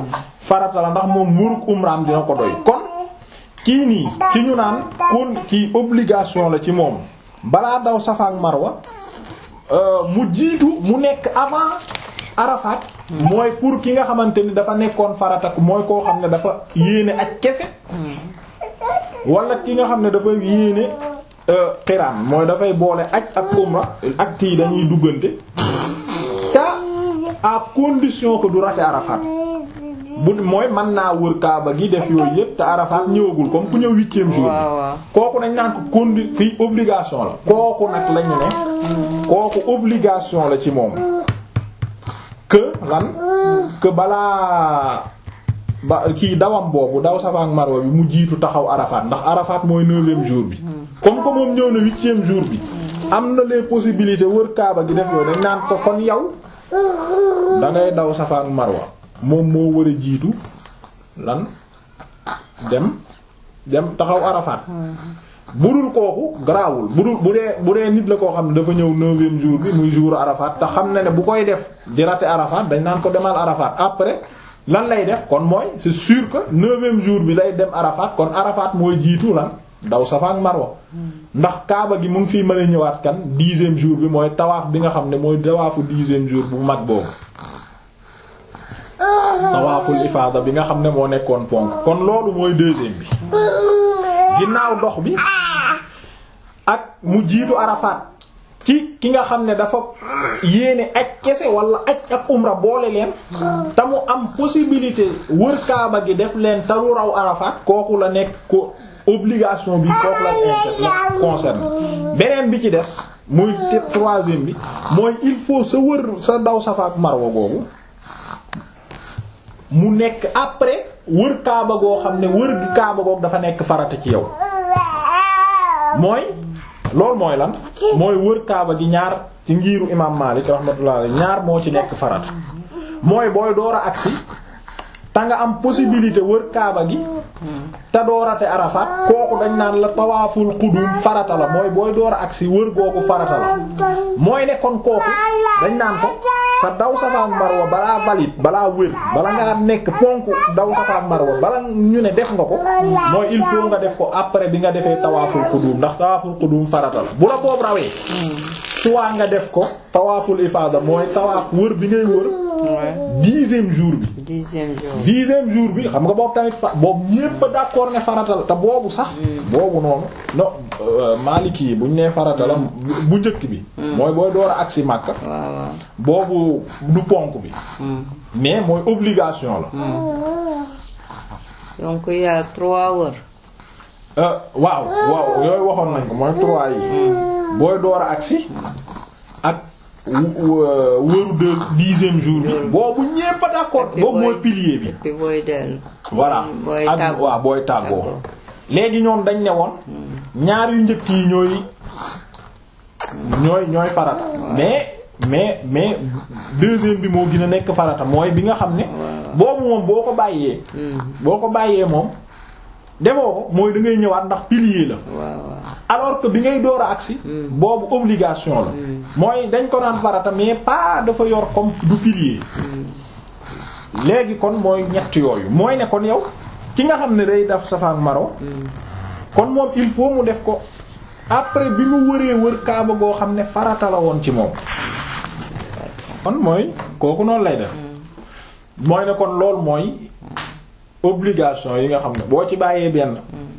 farata la ndax moom wërug umraam dina ko doy kon kii nii ki ñu naan kon kii obligation la ci moom balaa daw Safa ak Marwa mu jiitu mu nekk avant Arafat mooy pour ki nga xamante ni dafa nekkoon farata mooy koo xam ne dafa yéene ak kese wala ki nga xam ne dafa yéene xiraan mooy dafay boole aj ak umra ak tii dañuy duggante te à condition que du rate Arafat bu mooy mën naa wër Kaaba gi def yooyu yëpp te Arafat ñëwagul comme ku ñëw huitième jour bi kooku nañ naan ko condi fii obligation la kooku nag lañu ne kooku obligation la ci moom que lan que balaa ba kii dawam boobu daw Safa ak Marwa bi mu jiitu taxaw Arafat ndax Arafat mooy neuvième jour bi comme que moom ñëw na huitième jour bi am na les possibilités wër Kaaba gi def yooyu dañ naan ko kon yow da ngay daw Safa ak Marwa moom moo war a jiitu lan dem dem taxaw Arafat budul kooku garaawul budul bu dee bu dee nit la koo xam ne dafa ñëw neuvième jour bi muy jour Arafat te xam na ne bu koy def di rater Arafat dañ naan ko demal Arafat après lan lay def kon mooy c'est sûr que neuvième jour bi lay dem Arafat kon Arafat mooy jiitu lan daw Safa ak Marwa ndax Kaaba gi mu ngi fiy mën a ñëwaat kan dixième jour bi mooy tawaaf bi nga xam ne mooy tawaafu dixième jour bu mag boobu tawaaful ifaada bi nga xam ne moo nekkoon ponk kon loolu mooy deuxième bi ginnaaw dox bi ak mu jiitu Arafat ci ki nga xam ne dafa yéene aj kese wala aj ak umra boole leen te mu am possibilité wër Kaaba gi def leen te lu raw Arafat kooku la nekk ko obligation bi kooku la la concerne beneen bi ci des muy troisième bi mooy il faut sa wër sa daw Safa ak Marwa googu mu nekk après wër Kaaba goo xam ne wër gi Kaaba googu dafa nekk farata ci yow mooy loolu mooy lan mooy wër Kaaba gi ñaar ci ngiiru imaam Maalik rahmatullah alayhi ñaar moo ci nekk farata mooy booy door a agsi te nga am possibilité wër Kaaba gi te doorate Arafat kooku dañ naan la tawaaful qudum farata la mooy booy door a agsi wër googu farata la mooy ne kon kooku dañ naan ko sa daw Safa ak Marwa balaa valide balaa wër bala ngaa nekk ponk daw Safa ak Marwa bala ñu ne def nga ko mooy il faut nga def ko après bi nga defee tawaaful qudum ndax tawaaful qudum farata la bu la boobu rawee soit nga def ko tawaaful ifaada mooy tawaaf wër bi ngay wër dixième jour bi dixième jour dixième jour bi xam nga boobu tamit fa boobu ñépp a d'accord ne farata la te boobu sax boobu noonu non Maliki yi bu ñu nee farata la bu njëkk bi mooy booy door a agsi Makka waaw boobu du ponk bi mais mooy obligation la donc il y a trois wër Euh, waaw waaw yooyu waxoon nañ ko mooy trois yi booy door a agsi ak wëru deux dixième jour bi boobu ñépp a d'accord Et puis boobu mooy booy- pilier bi puis booy dellu voilà booy ak tàggoo. waaw booy tàggoo Tàggoo. léegi ñoom dañ ne woon ñaar yu njëkk yi ñooy ñooy ñooy farata mais mais mais deuxième bi moo gën a nekk farata mooy bi nga xam ne boobu moom boo ko bàyyee boo ko bàyyee moom defoo ko mooy da ngay ñëwaat ndax pilier la waaw waaw alors que bi ngay door a agsi boobu obligation la mooy dañ ko naan farata mais pas dafa yor comme du pilier léegi kon mooy ñett yooyu mooy ne kon yow ki nga xam ne day def Safa ak Marwa kon moom il faut mu def ko après bi mu wëree wër kaaba goo xam ne farata la woon ci moom kon mooy kooku noonu lay def mooy ne kon loolu mooy obligation yi nga xam ne boo ci bàyyee benn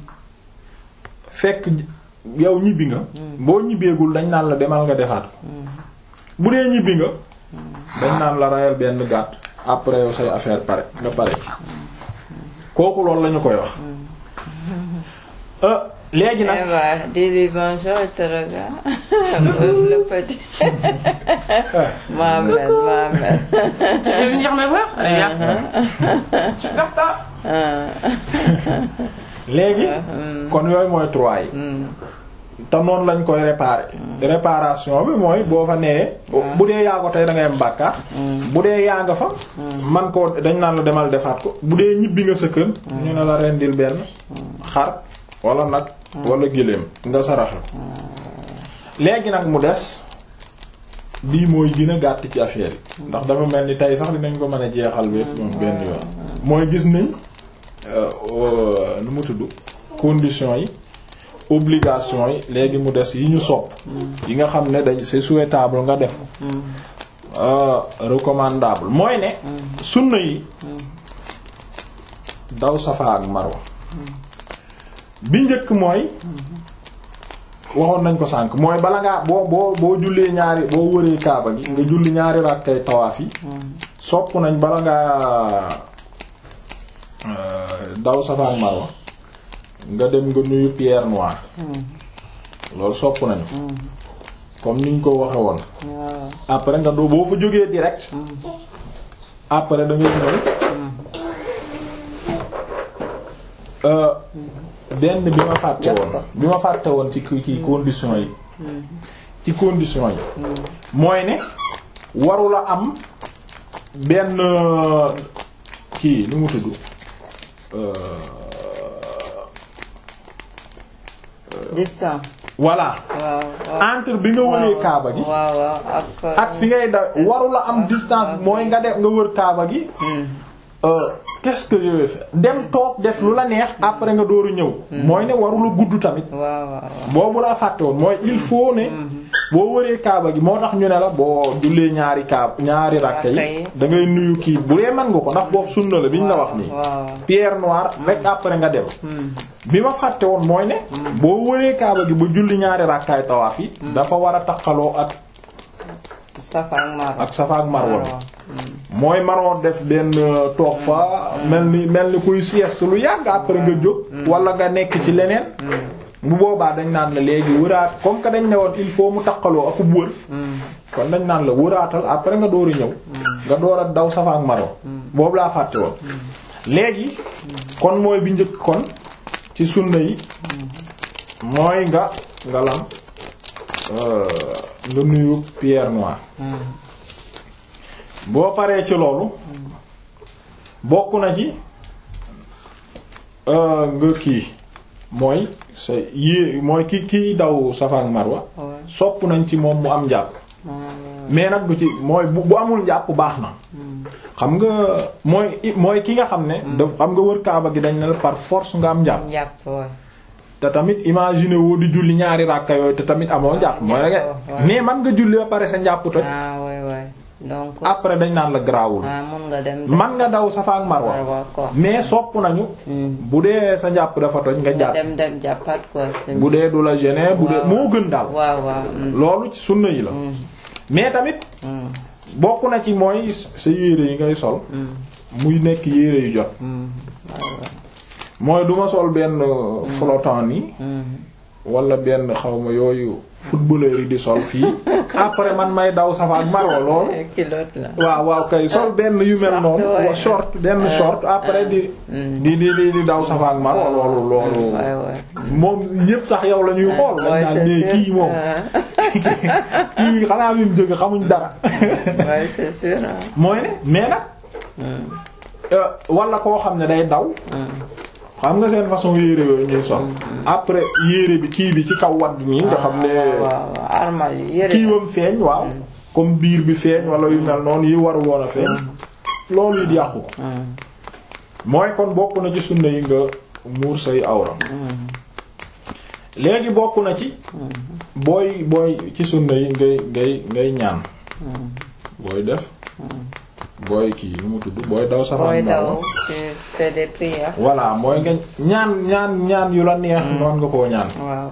fekk yow ñibbi nga boo ñibbeegul dañ naan la demal nga defaat ko bu dee ñibbi nga dañ naan la rayal benn gàtt après yow say affaire pare nga pare ci kooku loolu lañu koy wax euh léegi nag Eva dis-lui bonjour il te regarde le petit Mohamed Mohamed Tu veux venir me voir Allez, viens. Tu pars pas léegi kon yooyu mooy trois yi te noonu lañ koy réparer réparation bi mooy boo fa nee bu dee yaa ko tey da ngay am bàkkaar bu dee yaa nga fa man ko dañ naan la demal defaat ko bu dee ñibbi nga sa kër ñu ne la rendil benn xar wala nag wala géléem nga saraxe ko léegi nag mu des bii mooy gën a gàtt ci affaire yi ndax dafa mel ni tey sax dinañ ko mën a jeexal bi moom benn yoon mooy gis nañ nu mu tudd conditions yi obligation yi léegi mu des yi ñu sopp yi nga xam ne dañ c'est souhaitable nga def ko recommandable mooy ne sunna yi daw safa ak marwa bi njëkk mooy waxoon nañ ko sànk mooy bala ngaa boo boo boo jullee ñaari boo wëree kaaba gi nga julli ñaari rakkay tawaaf yi sopp nañ bala ngaa daw safa ak marwa nga dem nga nuyu pierre noire loolu sopp nañu comme niñ ko waxe woon après nga doo boo fa jógee direct après da ngay ñëw benn bi ma fàtte woon bi ma fàtte woon ci kii condition yi ci condition yi mooy ne warula am benn kii nu mu tudd distance. voilà entre bi nga wëree kaaba gi waaw waaw ak. ak fi ngay da warula am distance mooy nga def nga wër kaaba gi qu'est-ce que je vais faire dem toog def lu la neex après nga dooru ñëw mooy ne warula gudd tamit waaw waaw boobu laa fàtte woon mooy il faut ne boo wëree kaaba gi moo tax ñu ne la boo jullee ñaari kaaba ñaari rakka yi da ngay nuyu kii bu dee mën nga ko ndax boobu sunna la biñ la wax nii pierre noire rek après nga dem bi ma fàtte woon mooy ne boo wëree kaaba gi ba julli ñaari rakkaay tawaaf yi dafa war a taqaloo ak safa ak marwa ak safa ak marwa bi mooy manoo def benn toog fa mel ni mel ni kuy sieste lu yàgg après nga jóg wala nga nekk ci leneen bu boobaa dañ naan la léegi wëraat comme que dañ ne woon il faut mu taqaloo akub wër kon dañ naan la wëraatal après nga door a ñëw nga door a daw safa ak marwa boobu laa fàtte woon léegi kon mooy bi njëkk kon ci sunna yi mooy nga nga lam nga nuyu pierre noire boo paree ci loolu bokk na ci nga kii mooy sa yée mooy ki kiy daw safa ak marwa sopp nañ ci moom mu am njàpp mais nag du ci mooy bu bu amul njàpp baax na xam nga mooy mooy ki nga xam ne daf xam nga wër kaaba gi dañ ne la par force nga am njàpp te tamit imaginer woo di julli ñaari ràkka yooyu te tamit amoo njàpp mooy rek mais man nga julli ba pare sa njàpp toj donc après dañ naan la garaawul man nga daw safa ak marwa mais sopp nañu bu dee sa njàpp dafa toj nga jàpp dem dem jàppaat quoi bu dee du la gêner bu dee moo gën daal waaw waaw loolu ci sunna yi la mais tamit bokk na ci mooy sa yére yi ngay sol muy nekk yére yu jot mooy duma sol benn flottant nii wala benn xawma yooyu footballeur yi di sol fii après man may daw safa ak marwa loolu waaw waaw kay sol benn yu mel noonu wa short benn short après di di di di daw safa ak marwa loolu loolu moom yépp sax yow la ñuy xool dañ naan ne kii moom kii xanaa mi mu jóge xamuñ dara c'est sûr mooy ne mais nag wala koo xam ne day daw xam nga seen façon yére yooyu ñuy sol après yére bi kii bi ci kaw wadd nii nga xam ne armal yére kiiwam feeñ waaw comme biir bi feeñ wala yu mel noonu yi waru woon a feeñ loolu it yàqu ko mooy kon bokk na ci sunna yi nga muur say awra léegi bokk na ci booy booy ci sunna yi ngay ngay ngay ñaan booy def booy kii nu mu tudd booy daw safa booy daw tu fais des prières. voilà mooy nga ñaan ñaan ñaan yu la neex. noon nga koo ñaan. waaw.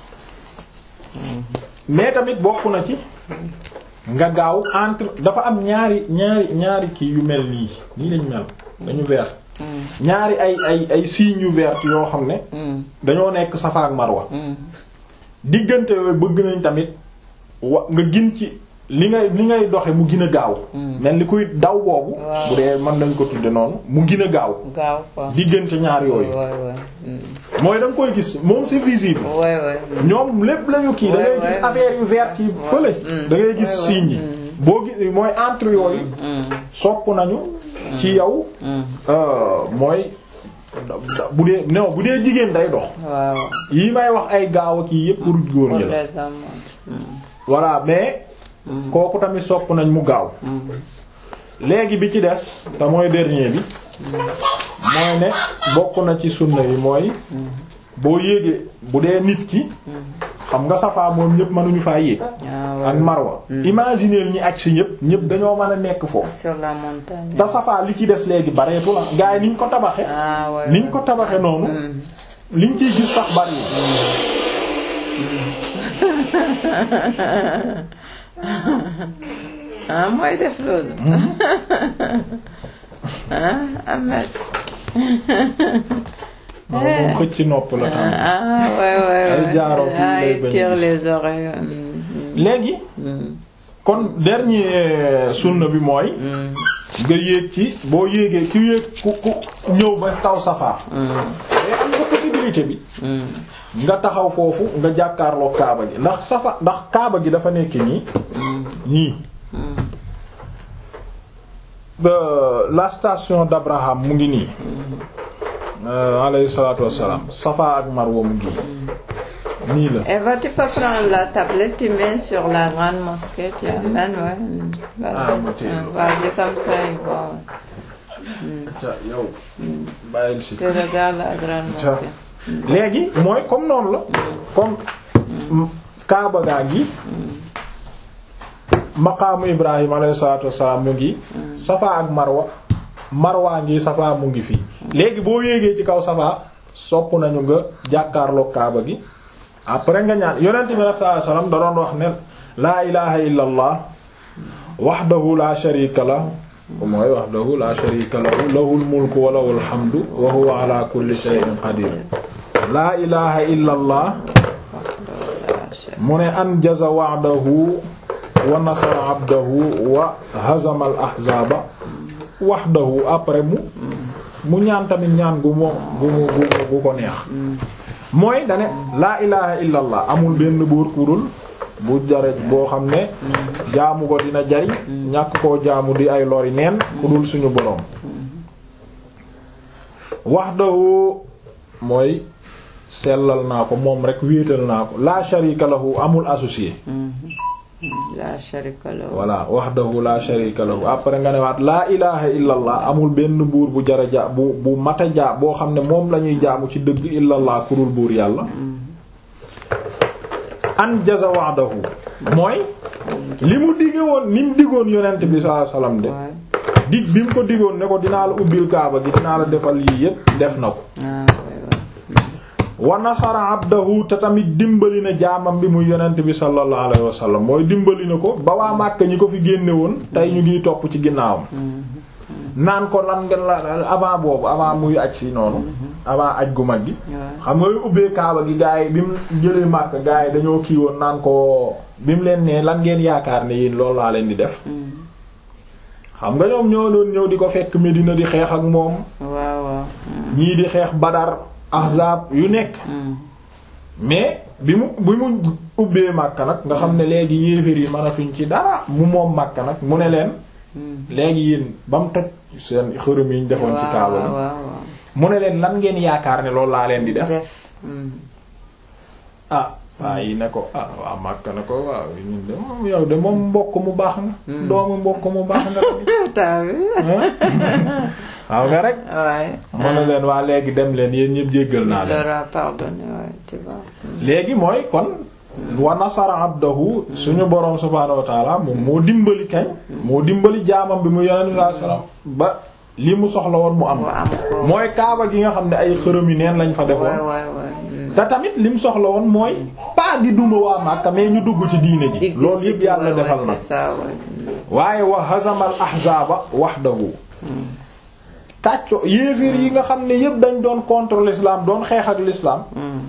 mais tamit bokk na ci. nga gaaw entre dafa am ñaari ñaari ñaari kii yu mel nii nii lañu mel dañu vert. ñaari ay ay ay signes yu vert yoo xam ne. dañoo nekk safa ak marwa. diggante yooyu bëgg nañ tamit wa nga gin ci. li ngay li ngay doxe mu gën a gaaw. mel ni kuy daw boobu. bu dee mën nañ ko tudde noonu mu gën a gaaw. gaaw quoi diggante ñaar yooyu. mooy da nga koy gis moom c'est visible. ñoom lépp lañu kii da ngay gis affaire yu vert yi fële. da ngay gis signes yi. boo gis mooy entre yooyu. sopp nañu. ci yow. mooy bu dee non bu dee jigéen day dox. waaw yi may wax ay gaaw ak yii yépp pour góor ñi la. voilà mais. kooku tamit sopp nañ mu gaaw léegi bi ci des te mooy dernier bi mooy ne bokk na ci sunna yi mooy boo yéegee bu dee nit ki xam nga safaa moom ñëpp mënuñu faa yéeg Ah, ak ouais. marwa imaginer ñi aj si ñëpp ñëpp dañoo mën a nekk foofu Sur la montagne. te safaa li ci des léegi bareetu la gaa yi niñ ko tabaxe Ah, ouais. niñ ko tabaxe noonu liñ ciy gis sax bari ah mooy def loolu. ah Ahmed. moom moom xëcc nopp la tam ah ouais ouais Ay ouais. jaaroo fii ah lay il bañ tire gis. les oreilles. mm, léegi mm, kon dernier sunna bi mooy mm, nga yéeg ci boo yéegee ku yéeg ku ku ñëw ba taw safaa mais am nga possibilité bi mm, nga taxaw foofu nga jàkkaarloo kaaba gi ndax safa ndax kaaba gi dafa nekk nii nii ba la station d'Abraham mu ngi nii euh, alayhi salatu wassalam safa ak marwa mu ngi nii la Eva, tu peux prendre la tablette, tu mets sur la grande mosquée, tu amènes, ouais. mm, Vas-y, Ah, ma téye Mm, loolu. vas-y comme ça, il va. ca yow bàyyil si Tu regardes la grande Tiens. mosquée. léegi mooy comme noonu la comme mm, kaaba gaa ngi maqaamu ibrahim alayhi salatu wassalam mu ngi safa ak marwa marwa ngi safa mu ngi fii léegi boo yéegee ci kaw safa sopp nañu nga jàkkaarloo kaaba gi après nga ñaan yonent bi nag sallallahu alayhi wasallam da doon wax ne laa ilaha illa allah wahdahu la sharika la mooy wahdahu la sharika lahu lahul mulku wa lahul hamdu wa huwa ala kulli shay'in qadir laa ilaha illa allah mu ne anjaza wa'dahu wa nasara abdahu wa hazama al ahzaba wahdahu après mu mu ñaan tamit ñaan gu mo gu mu gu mu gu ko neex mooy dane laa ilaha illa allah amul benn buur kurul bu jare boo xam ne jaamu ko dina jariñ ñàkk koo jaamu di ay lori neen ku dul suñu boroom wahdahu mooy sellal naa ko moom rek wéetal naa ko la sharika lahu amul associé La sharika lahu. voilà wahdahu la sharika lahu après nga ne waat laa ilaha illa allah amul benn buur bu jara ja bu bu mata ja boo xam ne moom la ñuy jaamu ci dëgg illa allah kurul buur yàlla an jaza wa'dahu mooy li mu digge woon ni mu diggoon yonent bi sallallahu alayhi wasallam de Ouais. dig bi mu ko diggoon ne ko dinaa la ubbil kaaba gi dinaa la defal yii yépp def na ko Ah, ouais, ouais. wa nasara abdahu te tamit dimbali na jaamam bi muy yonent bi sallallahu alayhi wa sallam mooy dimbali na ko ba waa Màkka ñi ko fi génne woon tey ñu ngi topp ci ginnaawam naan ko lan nga la avant boobu avant muy aj si noonu avant aj gu mag gi Ouais. xam nga ubbee kaaba gi gaa yi bi mu jëlee Màkka gaa yi dañoo kii woon naan ko bi mu leen nee lan ngeen yaakaar ne yéen loolu laa leen di def xam nga ñoom ñoo doon ñëw di ko fekk Medina di xeex ak moom waaw waaw. ñii di xeex Badar Ahzab yu nekk Mm. mais bi mu bi mu ubbee Makka nag nga xam ne léegi yéeféer yi mënatuñ ci dara mu moom Makka nag mu ne leen Mm. léegi yéen ba mu toj seen xërëm yi ñu defoon ci waaw kaaba waaw bi waaw. mu ne leen lan ngeen yaakaar ne loolu laa leen di def Def. Mm. ah waa yi ne ko ah waa Makka ne ko waaw ñun de moom yow de moom mbokk mu baax nga doomu mbokk mu baax nga T'as vu? waaw nga rek Ouais. mu ne leen waa léegi dem leen yéen ñëpp jéggal naa Il leen leur a pardonné, ouais, tu vois. Mm. léegi mooy kon wa nasara abdahu suñu boroom subhaanahu wa taala moom moo dimbali kañ moo dimbali jaamam bi mu yonent sallallahu alayhi wasallam ba li mu soxla woon mu am Mu am ko. mooy kaaba gi nga xam ne ay xërëm yi neen lañ fa Ouais, defoon ouais, ouais. Mm. te tamit li mu soxla woon mooy pas di duma waa Makka mais ñu dugg ci diine ji Dig- loolu dig- yëpp yàlla ouais, ouais, defal na c'est ça, ouais. Mm. waaye wa hazamal ahzaaba wahdahu kàcco yéeféer yi nga xam ne yëpp dañ doon contre l'islam doon xeex ak l'islam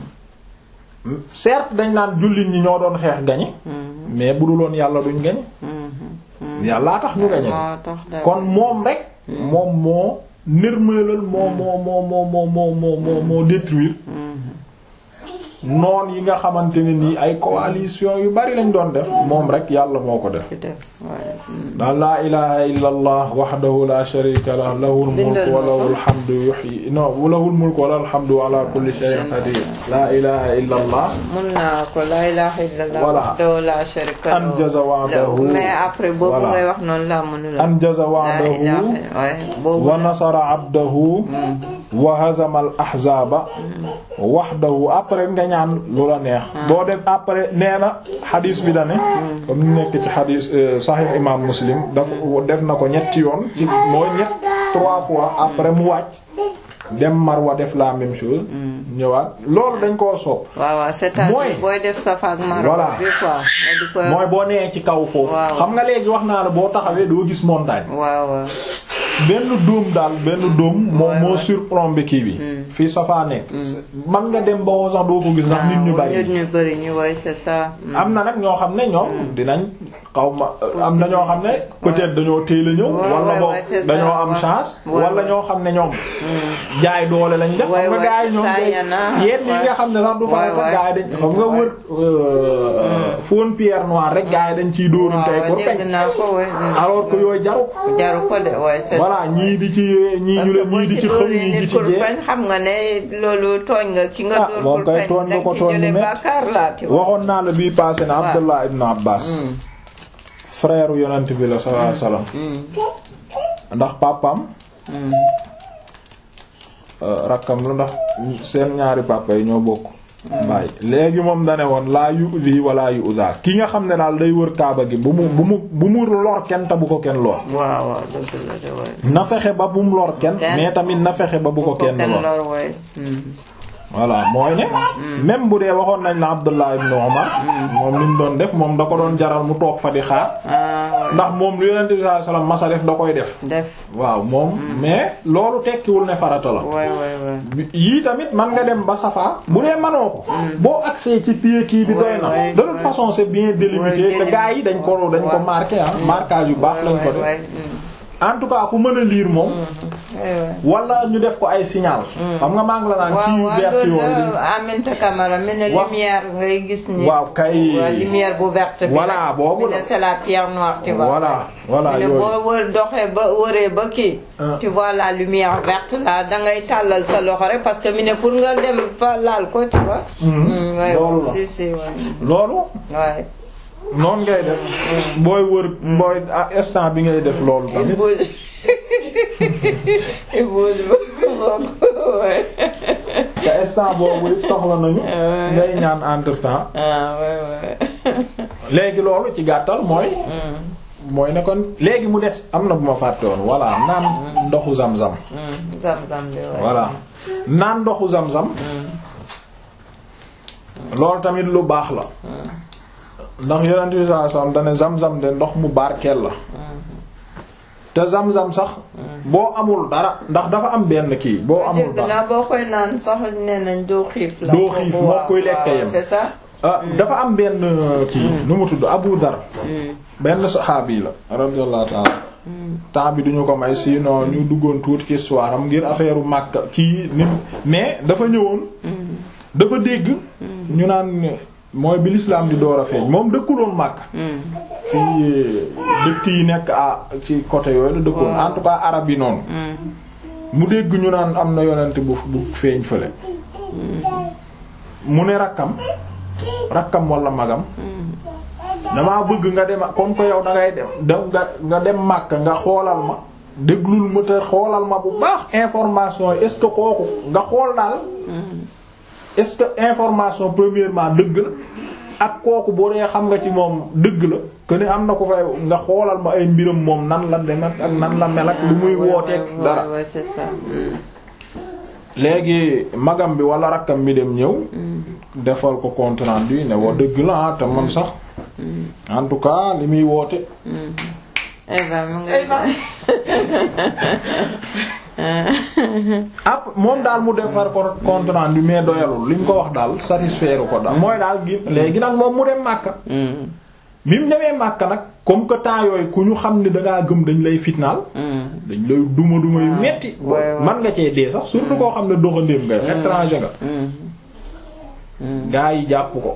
Mm. certes dañ naan jullit ñi ñoo doon xeex gañe Mm. mais bu dul woon yàlla duñ gañe Mm. yàllaa tax ñu gañe moo tax de. kon moom rek moom moo nërmeelal moo moo moo moo moo moo moo moo moo détruire noon yi nga xamante ne nii ay coalition yu bari lañ doon def moom rek yàlla moo ko def ci def waaye. daal laa ilaha illa allah wahdahu la sharika lah lahul Bindal mulku wa ma ko. lahul hamdu yuhyi non lahul mulku wa lahul hamdu wa ala kulli shay'in qadir laa ilaha illa allah mun naa ko la ilaha illallah Voilà. wahdahu la sharika lahu. Anjaza wa'dahu. mais après boobu Voilà. ngay wax noonu laa mënula anjaza la wa'dahu ilaha waaye boobu wa la. nasara abdahu wa hazama al ahzaba wahdahu après nga ñaan lu la neex boo def après nee na xadiis bi da ne comme ni nekk ci xadiis euh, sahih imam muslim dafa def na ko ñetti yoon ci mooy ñett trois fois après mu wàcc dem marwa def la même chose ñëwaat loolu dañ koo soob waaw waaw c'est-à-dire Mooy- booy def safa ak marwa Voilà. bi quoi nga di ko mooy boo nee ci kaw foofu Waaw. xam nga léegi wax naa la boo taxawee doo gis montagne waaw waaw benn dóom daal benn dóom moo Ouais, moo ouais. surplombé kii bi fii safaa nekk man nga dem ba woo sax doo ko gis ndax nit ñu waaw bari nit ñu bari ñu woy c'est ça am na nag ñoo xam ne ñoom dinañ xaw ma am na ñoo xam ne peut-être dañoo téel a ñëw Ouais, wala ouais, boog ouais, c'est ça, dañoo am ouais. chance Ouais, wala ouais. ñoo xam ne ñoom jaay doole lañ def Ouais, xam nga ouais, gaa yi c'est ñoom ça, day y en a. yenn yi Ouais. nga xam ne sax du Ouais, farata ouais. gaa yi dañ xam nga wër faune pierre noire rek gaa yi dañ ciy dóorante waaw pour dégg kañ naa ko woy alors que yooyu jaru jaru ko de woy c'est ça voilà ñii di ci ñii parce ñu que leen boo ñii di ci ci xëm dóoree ñii di nit ci kur jee peñ xam nga ne loolu tooñ nga ki nga Ah, dóor moom kur kay peñ tooñ nga danga ko ci tooñ jële bu metti. bàkkaar laa ti wax waxoon naa la bii passé na Abdullah ibn Abbas frère yonent bi la sallallahu alayhi wasallam ndax papam rakkam la ndax seen ñaari papa yi ñoo bokk baay léegi moom dane woon laa yu'zi wala yu'za ki nga xam ne daal day wër kaaba gi bu mu bu mu bu mu lor kenn te bu ko kenn lor waaw waaw dëgg la de woy na fexe ba bu mu lor kenn Kenn. mais tamit na fexe ba bu ko kenn lor lor woy voilà mooy ne même bu dee waxoon nañ la Abdullah ibn Umar moom li mu doon def moom da ko doon jaral mu toog fa di xaar ah ndax moom lu Yonent bi sallallahu alayhi wasallam masa def da koy def def waaw moom mais loolu tekkiwul ne farata la woy woy woy yii tamit man nga dem ba safa bu dee manoo ko boo accès ci pied kii bi doy Ouais, na ouais, de toute ouais. façon c'est bien délimité Ouais, te gars yi dañ ko dañ ko Ouais. marqué ah marquage yu baax lañ ko def woy en tout cas ku mën a lire moom woy wala ñu def ko ay signal xam nga maa ngi la naan waaw kii waaw vert loolu yooyu dañ la Aminata Camara mi ne Wax- lumière ngay gis ni waaw kay waaw lumière bu verte bi Voilà, la. boobu mi la. ne c'est la pierre noire tu vois Voilà, voilà, mi ne yooyu. boo wër doxee ba wëree ba kii Ah. tu vois la lumière verte là da ngay tàllal sa loxo rek parce que mi ne pour nga dem fa laal ko tu vois Mm, ouais, Loolu la. si si ouais. loolu Ouais. noonu ngay def booy wër booy ah, instant bi ngay def loolu il tamit bouge il bouge beaucoup ouais. te instant boobu it soxla nañu ngay ñaan entre temps ah ouais ouais léegi loolu ci gàttal mooy mooy ne kon léegi mu des am na bu ma fàtte woon voilà naan ndoxu zam-zam Mm, zam-zam bi ouais. voilà naan ndoxu zam-zam loolu tamit lu baax la ndax yonent bi sallallahu alayhi wasallam dane zam-zam de ndox mu barkeel la te zam-zam sax boo amul dara ndax dafa am benn kii boo amul dégg dara naa boo koy naan sax nee nañ doo xiif la. Doo xiif, kooku moo waaw, koy lekk waaw, yem. c'est ça. ah dafa am benn kii nu mu tudd Abu Dhar benn saxaabi la radiyallahu ta'ala temps bi duñu ko may sinon ñu duggoon tuuti ci histoire am ngir affaire u Makka kii ni mais dafa ñëwoon dafa dégg ñu naan mooy bi l'islam di door a feeñ moom dëkkuloon Makka ci dëkk yi nekk à ci côté yooyu la dëkkoon en tout cas arab yi noonu mu dégg ñu naan am na yonent bu bu feeñ fële mu ne rakkam rakkam wala magam damaa bëgg nga dem comme que yow da ngay dem da nga nga dem Makka nga xoolal ma déglul ma te xoolal ma bu baax information yi est-ce que kooku nga xool daal est-ce que information premièrement dëgg la ak kooku boo dee xam nga ci moom dëgg la que ni am na ko fay nga xoolal ma ay mbiram moom nan la dem ak nan la mel ak lu muy wooteeg Ouais, dara ouais, ouais, c'est ça. Mm. léegi magam bi wala rakkam bi dem ñëw defal ko compte rendu ne wa dëgg la ah te man sax en tout cas li muy woote Eva mu ngay ap moom daal mu defar ko compte rendu mais doyalul li ñu ko wax daal satisfaire ko daal mooy daal gi léegi nag moom mu dem Makka Mm, bi mu demee Makka nag comme que temps yooyu ku ñu xam ne dangaa gëm dañ lay fitnaal mm. dañ lay duma duma yu metti ouais, ouais. man nga cee dee sax surtout koo xam ne doxandéem nga étranger nga gaa yi jàpp ko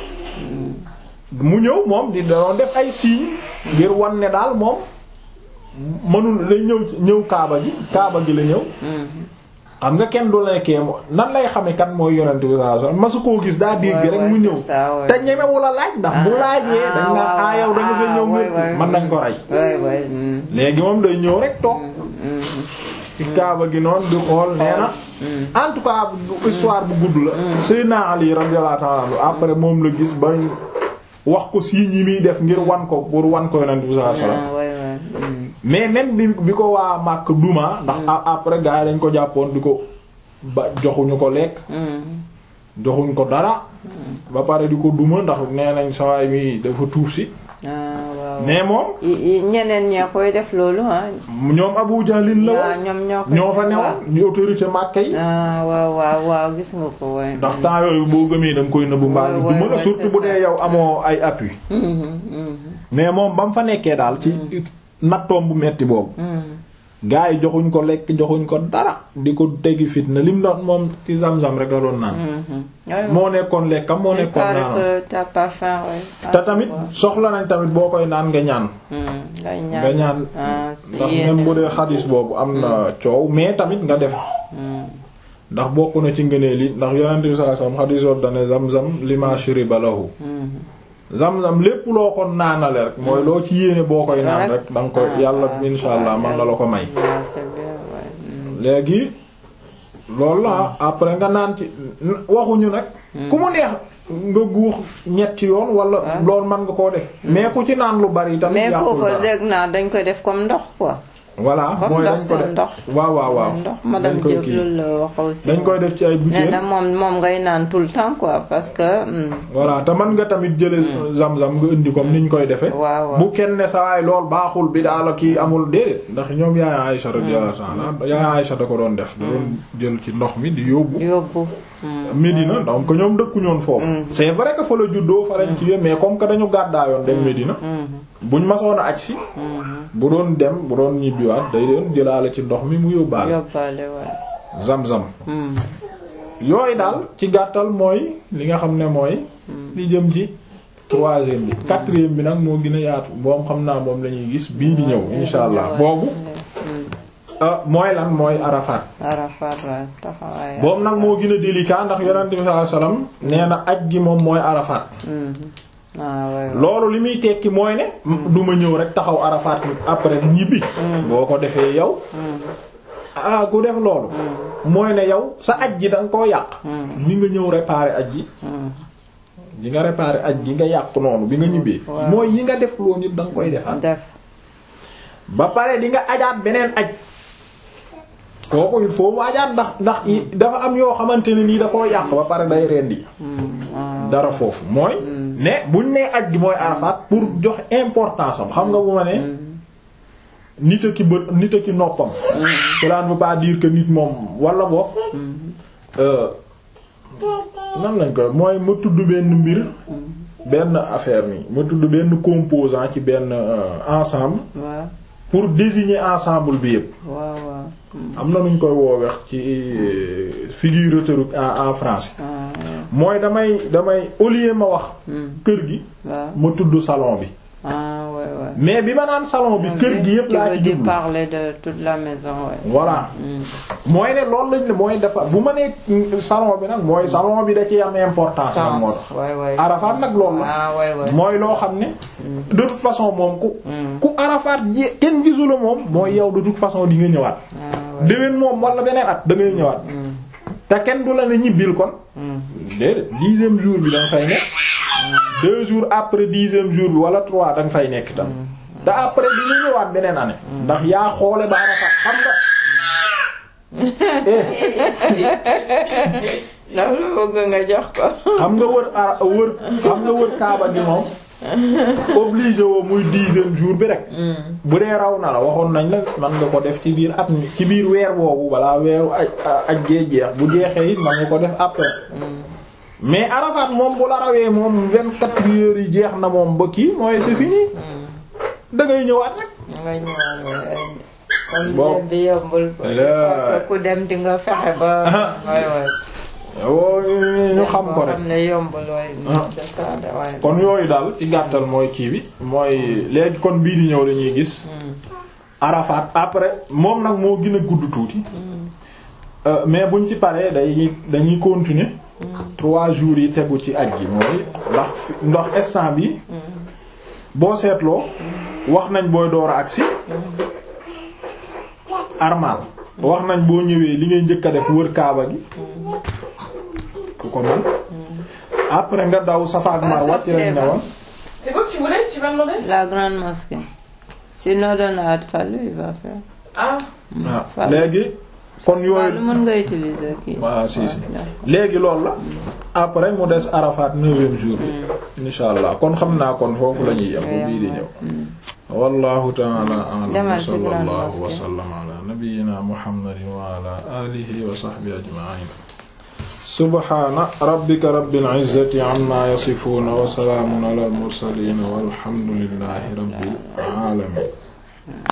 mu ñëw moom di doon def ay signes ngir wan ne daal moom mënul lay ñëw ñëw kaaba gi kaaba gi la ñëw xam nga kenn du la nekkee nan lay xame kan mooy yonent bi sallallahu alayhi wasallam masu koo gis daa dégg rek mu ñëw te ñemewu la laaj ndax bu laajee dañ naan ah yow dañu fa ñëw ngir mën nañ ko rey léegi moom day ñëw rek toog ci kaaba gi noonu di xool nee na en tout cas histoire bu gudd la Seydina Ali radiyallahu ta'ala anhu après moom la gis ba wax ko signes yi muy def ngir wan ko pour wan ko yonent bi sallallahu alayhi wasallam mais même bi bi ko waa màkk duma ndax après gars yi dañ ko jàppoon di ko ba joxuñu ko lekk joxuñ ko dara ba pare di ko duma ndax nee nañ sawaay mi dafa tuub si mais moom ñeneen ñee koy def loolu ah ñoom Abu Jahlin la woon ñoom ñoo ko ñoo fa newoon di autorité màkk yi waaw waaw waaw gis nga ko way ndax temps yooyu boo gëmee da nga koy nëbbu mbaa ñu duma la surtout bu dee yow amoo ay appui mais moom ba mu fa nekkee daal ci nattoom bu metti boobu gaa yi joxuñ ko lekk joxuñ ko dara di ko teggi fitna lim doon moom ci zam-zam rek la doon naan moo nekkoon lekkam moo nekkoon naanam te tamit soxla nañ tamit boo koy naan nga ñaan nga ñaan ndax même bu dee xadis boobu am na coow mais tamit nga def ndax bokk na ci ngëneel yi ndax yonent bi sallallahu alayhi wasallam xadis boobu dane zam-zam lima shuriba lahu zam-zam lépp loo ko naanale rek mooy loo ci yéene boo koy naan rek danga koy yàlla insha allah man na la ko may léegi loolu la après nga naan ci waxuñu nag ku mu neex nga guux ñetti yoon wala loolu mën nga koo def mais ku ci naan lu bari tamit mais foofu dégg naa dañ koy def comme ndox quoi voilà mooy dañ ko def waaw waaw waaw ndox madame Diop loolu la wax aussi dañ koy def ci ay bouteilles na moom moom ngay naan tout le temps quoi parce que voilà te mën nga tamit jële zam-zam nga indi comme ni ñu koy defee waaw bu kenn ne sawaay lool baaxul bi daala kii amul déedéet ndax ñoom yaay Aïcha radiyallahu anha yaay Aïcha da ko doon def da doon jël ci ndox mi di yóbbu yóbbu Médina donc ñoom dëkkuñoon foofu c'est vrai que fa la juddoo fa lañ ci mais comme que dañu gàddaayoon dem Médina buñ masoon a aj si bu doon dem bu doon ñibbiwaat day doon jëlaale ci ndox mi mu yóbbaale yóbbaale waaw zam-zam yooyu daal ci gàttal mooy li nga xam ne mooy li jëm ci troisième bi quatrième bi nag moo gën a yaatu moom xam naa moom la ñuy gis bii di ñëw insha allah boobu mooy lan mooy Arafat Arafat waaw taxawaay boobu nag moo gën a délicat ndax yonent bi sallallahu alayhi wasallam nee na aj gi moom mooy Arafat loolu li muy tekki mooy ne du ma ñëw rek taxaw Arafat après ñibbi boo ko defee yow ah ku def loolu mooy ne yow sa aj ji da nga koo yàq li nga ñëw réparer aj ji yi nga réparer aj gi nga yàq noonu bi nga ñibbee mooy yi nga def loolu yëpp da nga koy defaat ba pare di nga ajaat beneen aj kooku il faut mu ajaat ndax ndax dafa am yoo xamante ne nii da koo yàq ba pare day rendi dara foofu mooy ne buñ nee aj gi mooy Arafat pour jox importance am xam nga bu ma ne nit a ki bët nit a ki noppam cela ne veut pas dire que nit moom wala boog nan lañ koy mooy ma tudd benn mbir benn affaire nii ma tudd benn composant ci benn ensemble pour désigner ensemble bi yépp am na nuñ koy wooweex ci figure rhétorique en en français mooy damay damay au lieu ma wax kër gi ma tudd salon bi mais bi ma naan salon bi kër gi yépp laa ci jublu parler de toute la maison ouais. voilà mooy ne loolu lañ ne mooy dafa bu ma nee salon bi nag mooy salon bi da ci am importance nag moo tax Arafat nag loolu la mooy loo xam ne de toute façon moom ku ku Arafat ji kenn gisula moom mooy yow de toute façon di nga ñëwaat déwén moom wala beneen at da ngay ñëwaat te kenn du la ne ñibbil kon déedéet dixième jour bi danga fay nekk deux jours après dixième jour bi wala trois danga fay nekk tam te après di ñu ñëwaat beneen année ndax yaa xoole ba Arafat xam nga loolu bëgg nga jox ko xam nga wër ara wër xam nga wër kaaba gi moom obligé woo muy dixième jour bi rek bu dee raw na la waxoon nañ la man nga ko def ci biir at mi ci biir weer boobu balaa weeru aj aj gee jeex bu jeexee it man nga ko def après mais Arafat moom bu la rawee moom vingt-quatre heures yi jeex na moom ba kii mooy c'est fini da ngay ñëwaat rek ngay ñëwaat kon bi yombul ku dem di nga fexe ba waay waay yooyu ñu xam ko rek xam ne yomb looy de ça de waaye kon yooyu daal ci gàttal mooy kii bi mooy léegi kon bii di ñëw lañuy gis Arafat après moom nag moo gën a gudd tuuti Euh, mais buñ ci paree day dañuy continuer trois jours yi tegu ci aj gi mooy ndax fi- ndax instant bi boo seetloo wax nañ booy door a agsi armal wax nañ boo ñëwee li ngay njëkk a def wër kaaba gi ku ko man après nga daw Safa ak Marwa ci lañ newoon C'est quoi que tu voulais Tu vas demander la grande mosquée sinon dana at fallu il va faire Ah, waaw léegi kon waaw lu yooyu mën nga utiliser kii waaw si si d'accord. léegi loolu la après mu des Arafat neuvième jour bi insha allah kon xam naa kon foofu la ñuy yem bu bii di ñëw wallahu ta'ala a'lam Demal ci grande sallallahu wa mosquée. sallam ala nabiyyina muhammadin wa ala alihi wa sahbihi ajma'in subhana rabbika rabbil izzati amma yasifun wa salamun ala al mursalin walhamdulillahi rabbil alamin